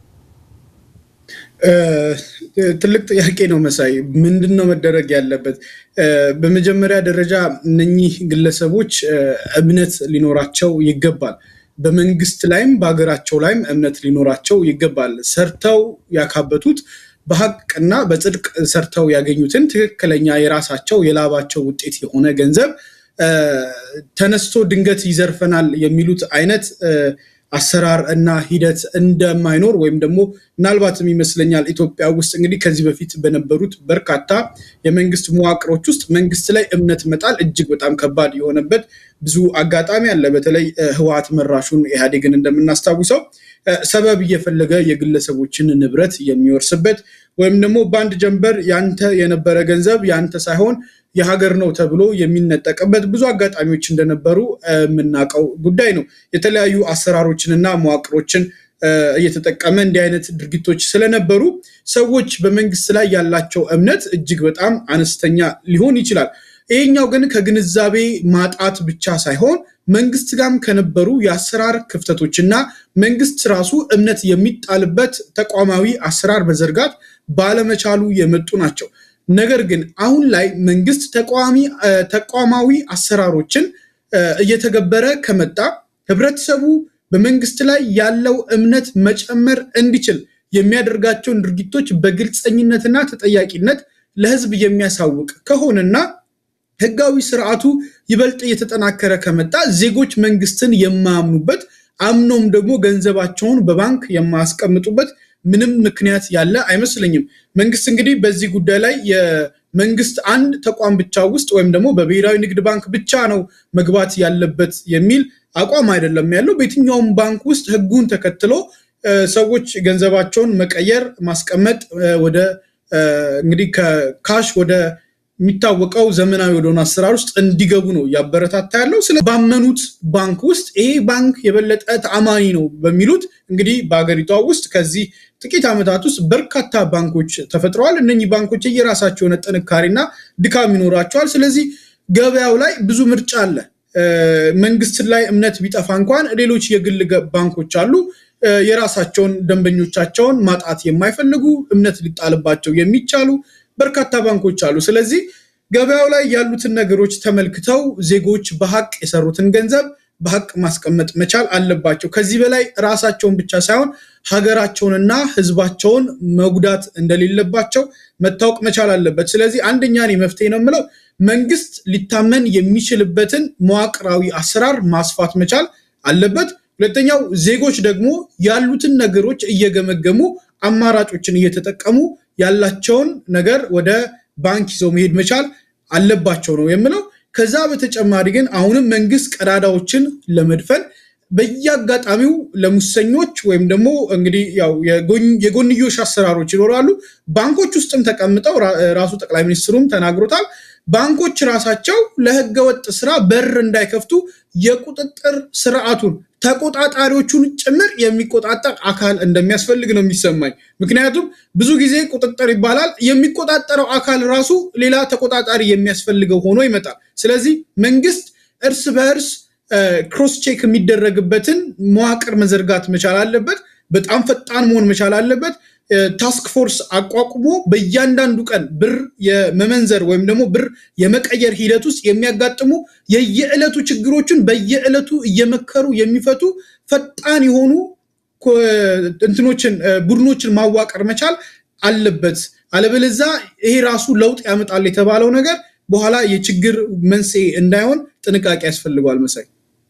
ትልቅ ጥያቄ ነው መሳይ። ምንድን ነው መደረግ ያለበት? በመጀመሪያ ደረጃ እነኚህ ግለሰቦች እምነት ሊኖራቸው ይገባል። በመንግስት ላይም በሀገራቸው ላይም እምነት ሊኖራቸው ይገባል። ሰርተው ያካበቱት በሀቅና በጽድቅ ሰርተው ያገኙትን ትክክለኛ የራሳቸው የላባቸው ውጤት የሆነ ገንዘብ ተነስቶ ድንገት ይዘርፈናል የሚሉት አይነት አሰራር እና ሂደት እንደማይኖር ወይም ደግሞ ምናልባትም ይመስለኛል ኢትዮጵያ ውስጥ እንግዲህ ከዚህ በፊት በነበሩት በርካታ የመንግስት መዋቅሮች ውስጥ መንግስት ላይ እምነት መጣል እጅግ በጣም ከባድ የሆነበት ብዙ አጋጣሚ አለ። በተለይ ህወሓት መራሹን ኢህአዴግን እንደምናስታውሰው ሰበብ እየፈለገ የግለሰቦችን ንብረት የሚወርስበት ወይም ደግሞ በአንድ ጀንበር ያንተ የነበረ ገንዘብ ያንተ ሳይሆን የሀገር ነው ተብሎ የሚነጠቅበት ብዙ አጋጣሚዎች እንደነበሩ የምናውቀው ጉዳይ ነው። የተለያዩ አሰራሮችንና መዋቅሮችን እየተጠቀመ እንዲህ አይነት ድርጊቶች ስለነበሩ ሰዎች በመንግስት ላይ ያላቸው እምነት እጅግ በጣም አነስተኛ ሊሆን ይችላል። ይሄኛው ግን ከግንዛቤ ማጣት ብቻ ሳይሆን መንግስት ጋርም ከነበሩ የአሰራር ክፍተቶች እና መንግስት ራሱ እምነት የሚጣልበት ተቋማዊ አሰራር መዘርጋት ባለመቻሉ የመጡ ናቸው። ነገር ግን አሁን ላይ መንግስት ተቋማዊ አሰራሮችን እየተገበረ ከመጣ ህብረተሰቡ በመንግስት ላይ ያለው እምነት መጨመር እንዲችል የሚያደርጋቸውን ድርጊቶች በግልፀኝነትና ተጠያቂነት ለህዝብ የሚያሳውቅ ከሆነና ህጋዊ ስርዓቱ ይበልጥ እየተጠናከረ ከመጣ ዜጎች መንግስትን የማያምኑበት አምኖም ደግሞ ገንዘባቸውን በባንክ የማያስቀምጡበት ምንም ምክንያት ያለ አይመስለኝም። መንግስት እንግዲህ በዚህ ጉዳይ ላይ የመንግስት አንድ ተቋም ብቻ ውስጥ ወይም ደግሞ በብሔራዊ ንግድ ባንክ ብቻ ነው መግባት ያለበት የሚል አቋም አይደለም ያለው። በየትኛውም ባንክ ውስጥ ህጉን ተከትሎ ሰዎች ገንዘባቸውን መቀየር፣ ማስቀመጥ ወደ እንግዲህ ከካሽ ወደ የሚታወቀው ዘመናዊ ወደሆነ አሰራር ውስጥ እንዲገቡ ነው እያበረታታ ያለው። ስለ ባመኑት ባንክ ውስጥ ይሄ ባንክ የበለጠ ተአማኒ ነው በሚሉት እንግዲህ በሀገሪቷ ውስጥ ከዚህ ጥቂት ዓመታት ውስጥ በርካታ ባንኮች ተፈጥረዋል። እነኚህ ባንኮች የራሳቸው የሆነ ጥንካሬና ድካም ይኖራቸዋል። ስለዚህ ገበያው ላይ ብዙ ምርጫ አለ። መንግስት ላይ እምነት ቢጠፋ እንኳን ሌሎች የግል ባንኮች አሉ። የራሳቸውን ደንበኞቻቸውን ማጣት የማይፈልጉ እምነት ሊጣልባቸው የሚቻሉ በርካታ ባንኮች አሉ። ስለዚህ ገበያው ላይ ያሉትን ነገሮች ተመልክተው ዜጎች በሀቅ የሰሩትን ገንዘብ በሀቅ ማስቀመጥ መቻል አለባቸው። ከዚህ በላይ ራሳቸውን ብቻ ሳይሆን ሀገራቸውንና ሕዝባቸውን መጉዳት እንደሌለባቸው መታወቅ መቻል አለበት። ስለዚህ አንደኛ እኔ መፍትሄ ነው የምለው መንግስት ሊታመን የሚችልበትን መዋቅራዊ አሰራር ማስፋት መቻል አለበት። ሁለተኛው ዜጎች ደግሞ ያሉትን ነገሮች እየገመገሙ አማራጮችን እየተጠቀሙ ያላቸውን ነገር ወደ ባንክ ይዘው መሄድ መቻል አለባቸው ነው የምለው። ከዛ በተጨማሪ ግን አሁንም መንግስት ቀዳዳዎችን ለመድፈን በየአጋጣሚው ለሙሰኞች ወይም ደግሞ እንግዲህ ያው የጎንዮሽ አሰራሮች ይኖራሉ። ባንኮች ውስጥም ተቀምጠው ራሱ ጠቅላይ ሚኒስትሩም ተናግሮታል። ባንኮች ራሳቸው ለህገወጥ ስራ በር እንዳይከፍቱ የቁጥጥር ስርዓቱን ተቆጣጣሪዎቹን ጭምር የሚቆጣጠር አካል እንደሚያስፈልግ ነው የሚሰማኝ። ምክንያቱም ብዙ ጊዜ ቁጥጥር ይባላል፣ የሚቆጣጠረው አካል ራሱ ሌላ ተቆጣጣሪ የሚያስፈልገው ሆኖ ይመጣል። ስለዚህ መንግስት እርስ በእርስ ክሮስ ቼክ የሚደረግበትን መዋቅር መዘርጋት መቻል አለበት። በጣም ፈጣን መሆን መቻል አለበት። ታስክ ፎርስ አቋቁሞ በእያንዳንዱ ቀን ብር የመመንዘር ወይም ደግሞ ብር የመቀየር ሂደት ውስጥ የሚያጋጥሙ የየዕለቱ ችግሮችን በየዕለቱ እየመከሩ የሚፈቱ ፈጣን የሆኑ እንትኖችን ቡድኖችን ማዋቀር መቻል አለበት። አለበለዛ ይሄ ራሱ ለውጥ ያመጣል የተባለው ነገር በኋላ የችግር መንስኤ እንዳይሆን ጥንቃቄ ያስፈልገዋል። መሳይ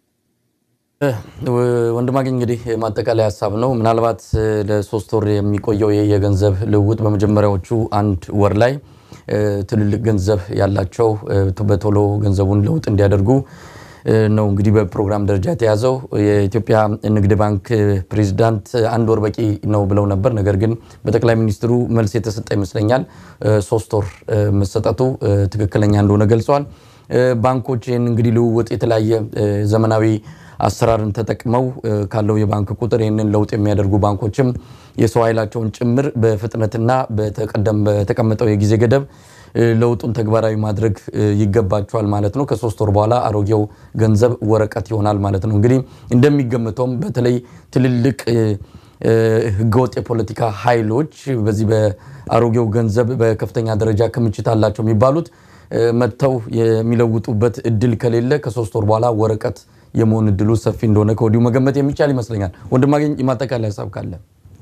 ወንድማገኝ እንግዲህ ማጠቃላይ ሀሳብ ነው። ምናልባት ለሶስት ወር የሚቆየው የገንዘብ ልውውጥ በመጀመሪያዎቹ አንድ ወር ላይ ትልልቅ ገንዘብ ያላቸው በቶሎ ገንዘቡን ለውጥ እንዲያደርጉ ነው እንግዲህ በፕሮግራም ደረጃ የተያዘው። የኢትዮጵያ ንግድ ባንክ ፕሬዚዳንት አንድ ወር በቂ ነው ብለው ነበር። ነገር ግን በጠቅላይ ሚኒስትሩ መልስ የተሰጠ ይመስለኛል ሶስት ወር መሰጠቱ ትክክለኛ እንደሆነ ገልጸዋል። ባንኮች ይህን እንግዲህ ልውውጥ የተለያየ ዘመናዊ አሰራርን ተጠቅመው ካለው የባንክ ቁጥር ይህንን ለውጥ የሚያደርጉ ባንኮችም የሰው ኃይላቸውን ጭምር በፍጥነትና በተቀመጠው የጊዜ ገደብ ለውጡን ተግባራዊ ማድረግ ይገባቸዋል ማለት ነው። ከሶስት ወር በኋላ አሮጌው ገንዘብ ወረቀት ይሆናል ማለት ነው። እንግዲህ እንደሚገመተውም በተለይ ትልልቅ ህገወጥ የፖለቲካ ኃይሎች በዚህ በአሮጌው ገንዘብ በከፍተኛ ደረጃ ክምችት አላቸው የሚባሉት መጥተው የሚለውጡበት እድል ከሌለ ከሶስት ወር በኋላ ወረቀት የመሆን እድሉ ሰፊ እንደሆነ ከወዲሁ መገመት የሚቻል ይመስለኛል። ወንድማገኝ የማጠቃለያ ሀሳብ ካለ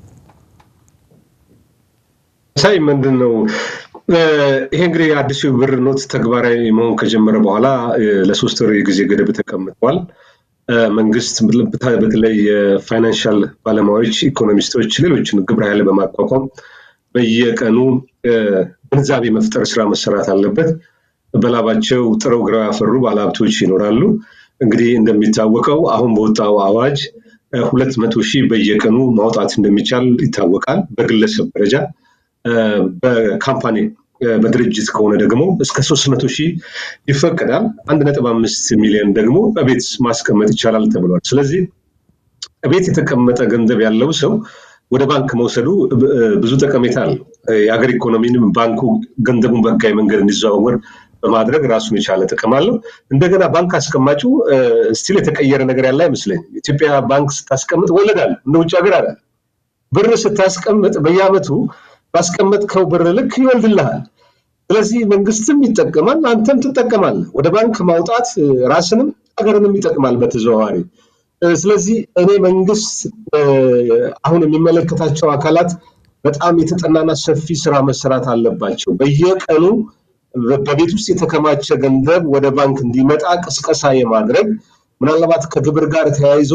ሳይ ምንድን ነው ይሄ እንግዲህ አዲሱ ብር ኖት ተግባራዊ መሆን ከጀመረ በኋላ ለሶስት ወር የጊዜ ገደብ ተቀምጧል። መንግስት በተለይ የፋይናንሻል ባለሙያዎች፣ ኢኮኖሚስቶች፣ ሌሎችን ግብረ ኃይል በማቋቋም በየቀኑ ግንዛቤ መፍጠር ስራ መሰራት አለበት። በላባቸው ጥረው ግረው ያፈሩ ባለሀብቶች ይኖራሉ። እንግዲህ እንደሚታወቀው አሁን በወጣው አዋጅ ሁለት መቶ ሺህ በየቀኑ ማውጣት እንደሚቻል ይታወቃል። በግለሰብ ደረጃ በካምፓኒ በድርጅት ከሆነ ደግሞ እስከ ሶስት መቶ ሺህ ይፈቀዳል። አንድ ነጥብ አምስት ሚሊዮን ደግሞ በቤት ማስቀመጥ ይቻላል ተብሏል። ስለዚህ ቤት የተቀመጠ ገንዘብ ያለው ሰው ወደ ባንክ መውሰዱ ብዙ ጠቀሜታ አለው። የሀገር ኢኮኖሚንም ባንኩ ገንዘቡን በህጋዊ መንገድ እንዲዘዋወር በማድረግ ራሱን የቻለ ጥቅም አለው። እንደገና ባንክ አስቀማጩ ስቲል የተቀየረ ነገር ያለ አይመስለኝም። ኢትዮጵያ ባንክ ስታስቀምጥ ወለዳል እንደ ውጭ ሀገር አለ። ብር ስታስቀምጥ በየአመቱ ባስቀመጥከው ብር ልክ ይወልድልሃል። ስለዚህ መንግስትም ይጠቀማል፣ አንተም ትጠቀማለህ። ወደ ባንክ ማውጣት ራስንም ሀገርንም ይጠቅማል በተዘዋዋሪ። ስለዚህ እኔ መንግስት አሁን የሚመለከታቸው አካላት በጣም የተጠናና ሰፊ ስራ መሰራት አለባቸው። በየቀኑ በቤት ውስጥ የተከማቸ ገንዘብ ወደ ባንክ እንዲመጣ ቅስቀሳ የማድረግ ምናልባት ከግብር ጋር ተያይዞ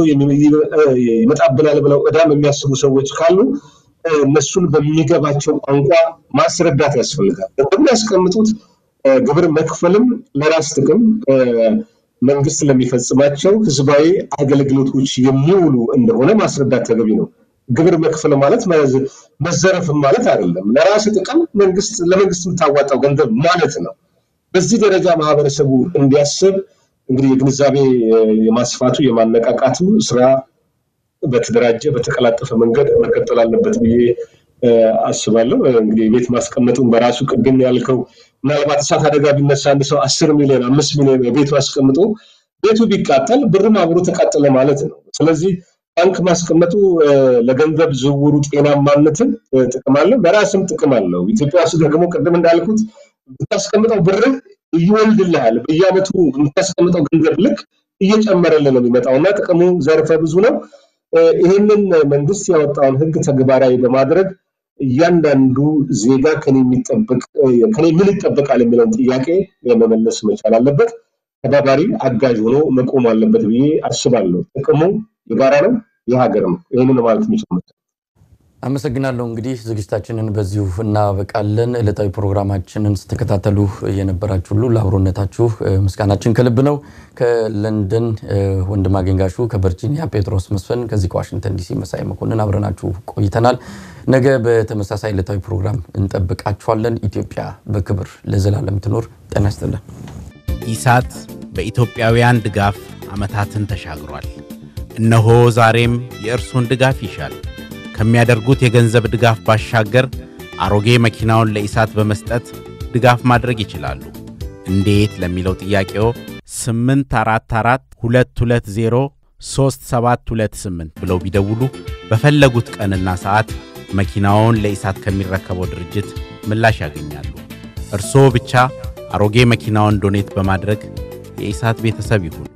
ይመጣብናል ብለው እዳም የሚያስቡ ሰዎች ካሉ እነሱን በሚገባቸው ቋንቋ ማስረዳት ያስፈልጋል። ገንዘቡን ያስቀምጡት ግብር መክፈልም ለራስ ጥቅም መንግስት ለሚፈጽማቸው ህዝባዊ አገልግሎቶች የሚውሉ እንደሆነ ማስረዳት ተገቢ ነው። ግብር መክፈል ማለት መዘረፍም ማለት አይደለም። ለራስ ጥቅም መንግስት ለመንግስት የምታዋጣው ገንዘብ ማለት ነው። በዚህ ደረጃ ማህበረሰቡ እንዲያስብ እንግዲህ የግንዛቤ የማስፋቱ የማነቃቃቱ ስራ በተደራጀ በተቀላጠፈ መንገድ መቀጠል አለበት ብዬ አስባለሁ። እንግዲህ ቤት ማስቀመጡን በራሱ ቅድም ያልከው ምናልባት እሳት አደጋ ቢነሳ አንድ ሰው አስር ሚሊዮን አምስት ሚሊዮን ቤቱ አስቀምጦ ቤቱ ቢቃጠል ብርም አብሮ ተቃጠለ ማለት ነው። ስለዚህ ባንክ ማስቀመጡ ለገንዘብ ዝውውሩ ጤናማነትን ጥቅም አለው፣ ለራስም ጥቅም አለው። ኢትዮጵያ ውስጥ ደግሞ ቅድም እንዳልኩት ብታስቀምጠው ብርህ ይወልድልሃል። በየአመቱ የምታስቀምጠው ገንዘብ ልክ እየጨመረልህ ነው የሚመጣው እና ጥቅሙ ዘርፈ ብዙ ነው። ይህንን መንግስት ያወጣውን ህግ ተግባራዊ በማድረግ እያንዳንዱ ዜጋ ከኔ የሚጠበቅ ከኔ ምን ይጠበቃል የሚለውን ጥያቄ መመለስ መቻል አለበት። ተባባሪ አጋዥ ሆኖ መቆም አለበት ብዬ አስባለሁ። ጥቅሙ የጋራ ነው፣ የሀገር ነው። ይህንን ማለት የሚችል አመሰግናለሁ። እንግዲህ ዝግጅታችንን በዚሁ እናበቃለን። ዕለታዊ ፕሮግራማችንን ስትከታተሉ የነበራችሁ ሁሉ ለአብሮነታችሁ ምስጋናችን ከልብ ነው። ከለንደን ወንድማገኝ ጋሹ፣ ከቨርጂኒያ ጴጥሮስ መስፍን፣ ከዚህ ከዋሽንግተን ዲሲ መሳይ መኮንን አብረናችሁ ቆይተናል። ነገ በተመሳሳይ ዕለታዊ ፕሮግራም እንጠብቃችኋለን። ኢትዮጵያ በክብር ለዘላለም ትኖር። ጤና ይስጥልን። ኢሳት በኢትዮጵያውያን ድጋፍ ዓመታትን ተሻግሯል። እነሆ ዛሬም የእርሶን ድጋፍ ይሻል። ከሚያደርጉት የገንዘብ ድጋፍ ባሻገር አሮጌ መኪናውን ለኢሳት በመስጠት ድጋፍ ማድረግ ይችላሉ። እንዴት ለሚለው ጥያቄው 844 220 3728 ብለው ቢደውሉ በፈለጉት ቀንና ሰዓት መኪናውን ለኢሳት ከሚረከበው ድርጅት ምላሽ ያገኛሉ። እርስዎ ብቻ አሮጌ መኪናውን ዶኔት በማድረግ የኢሳት ቤተሰብ ይሁኑ።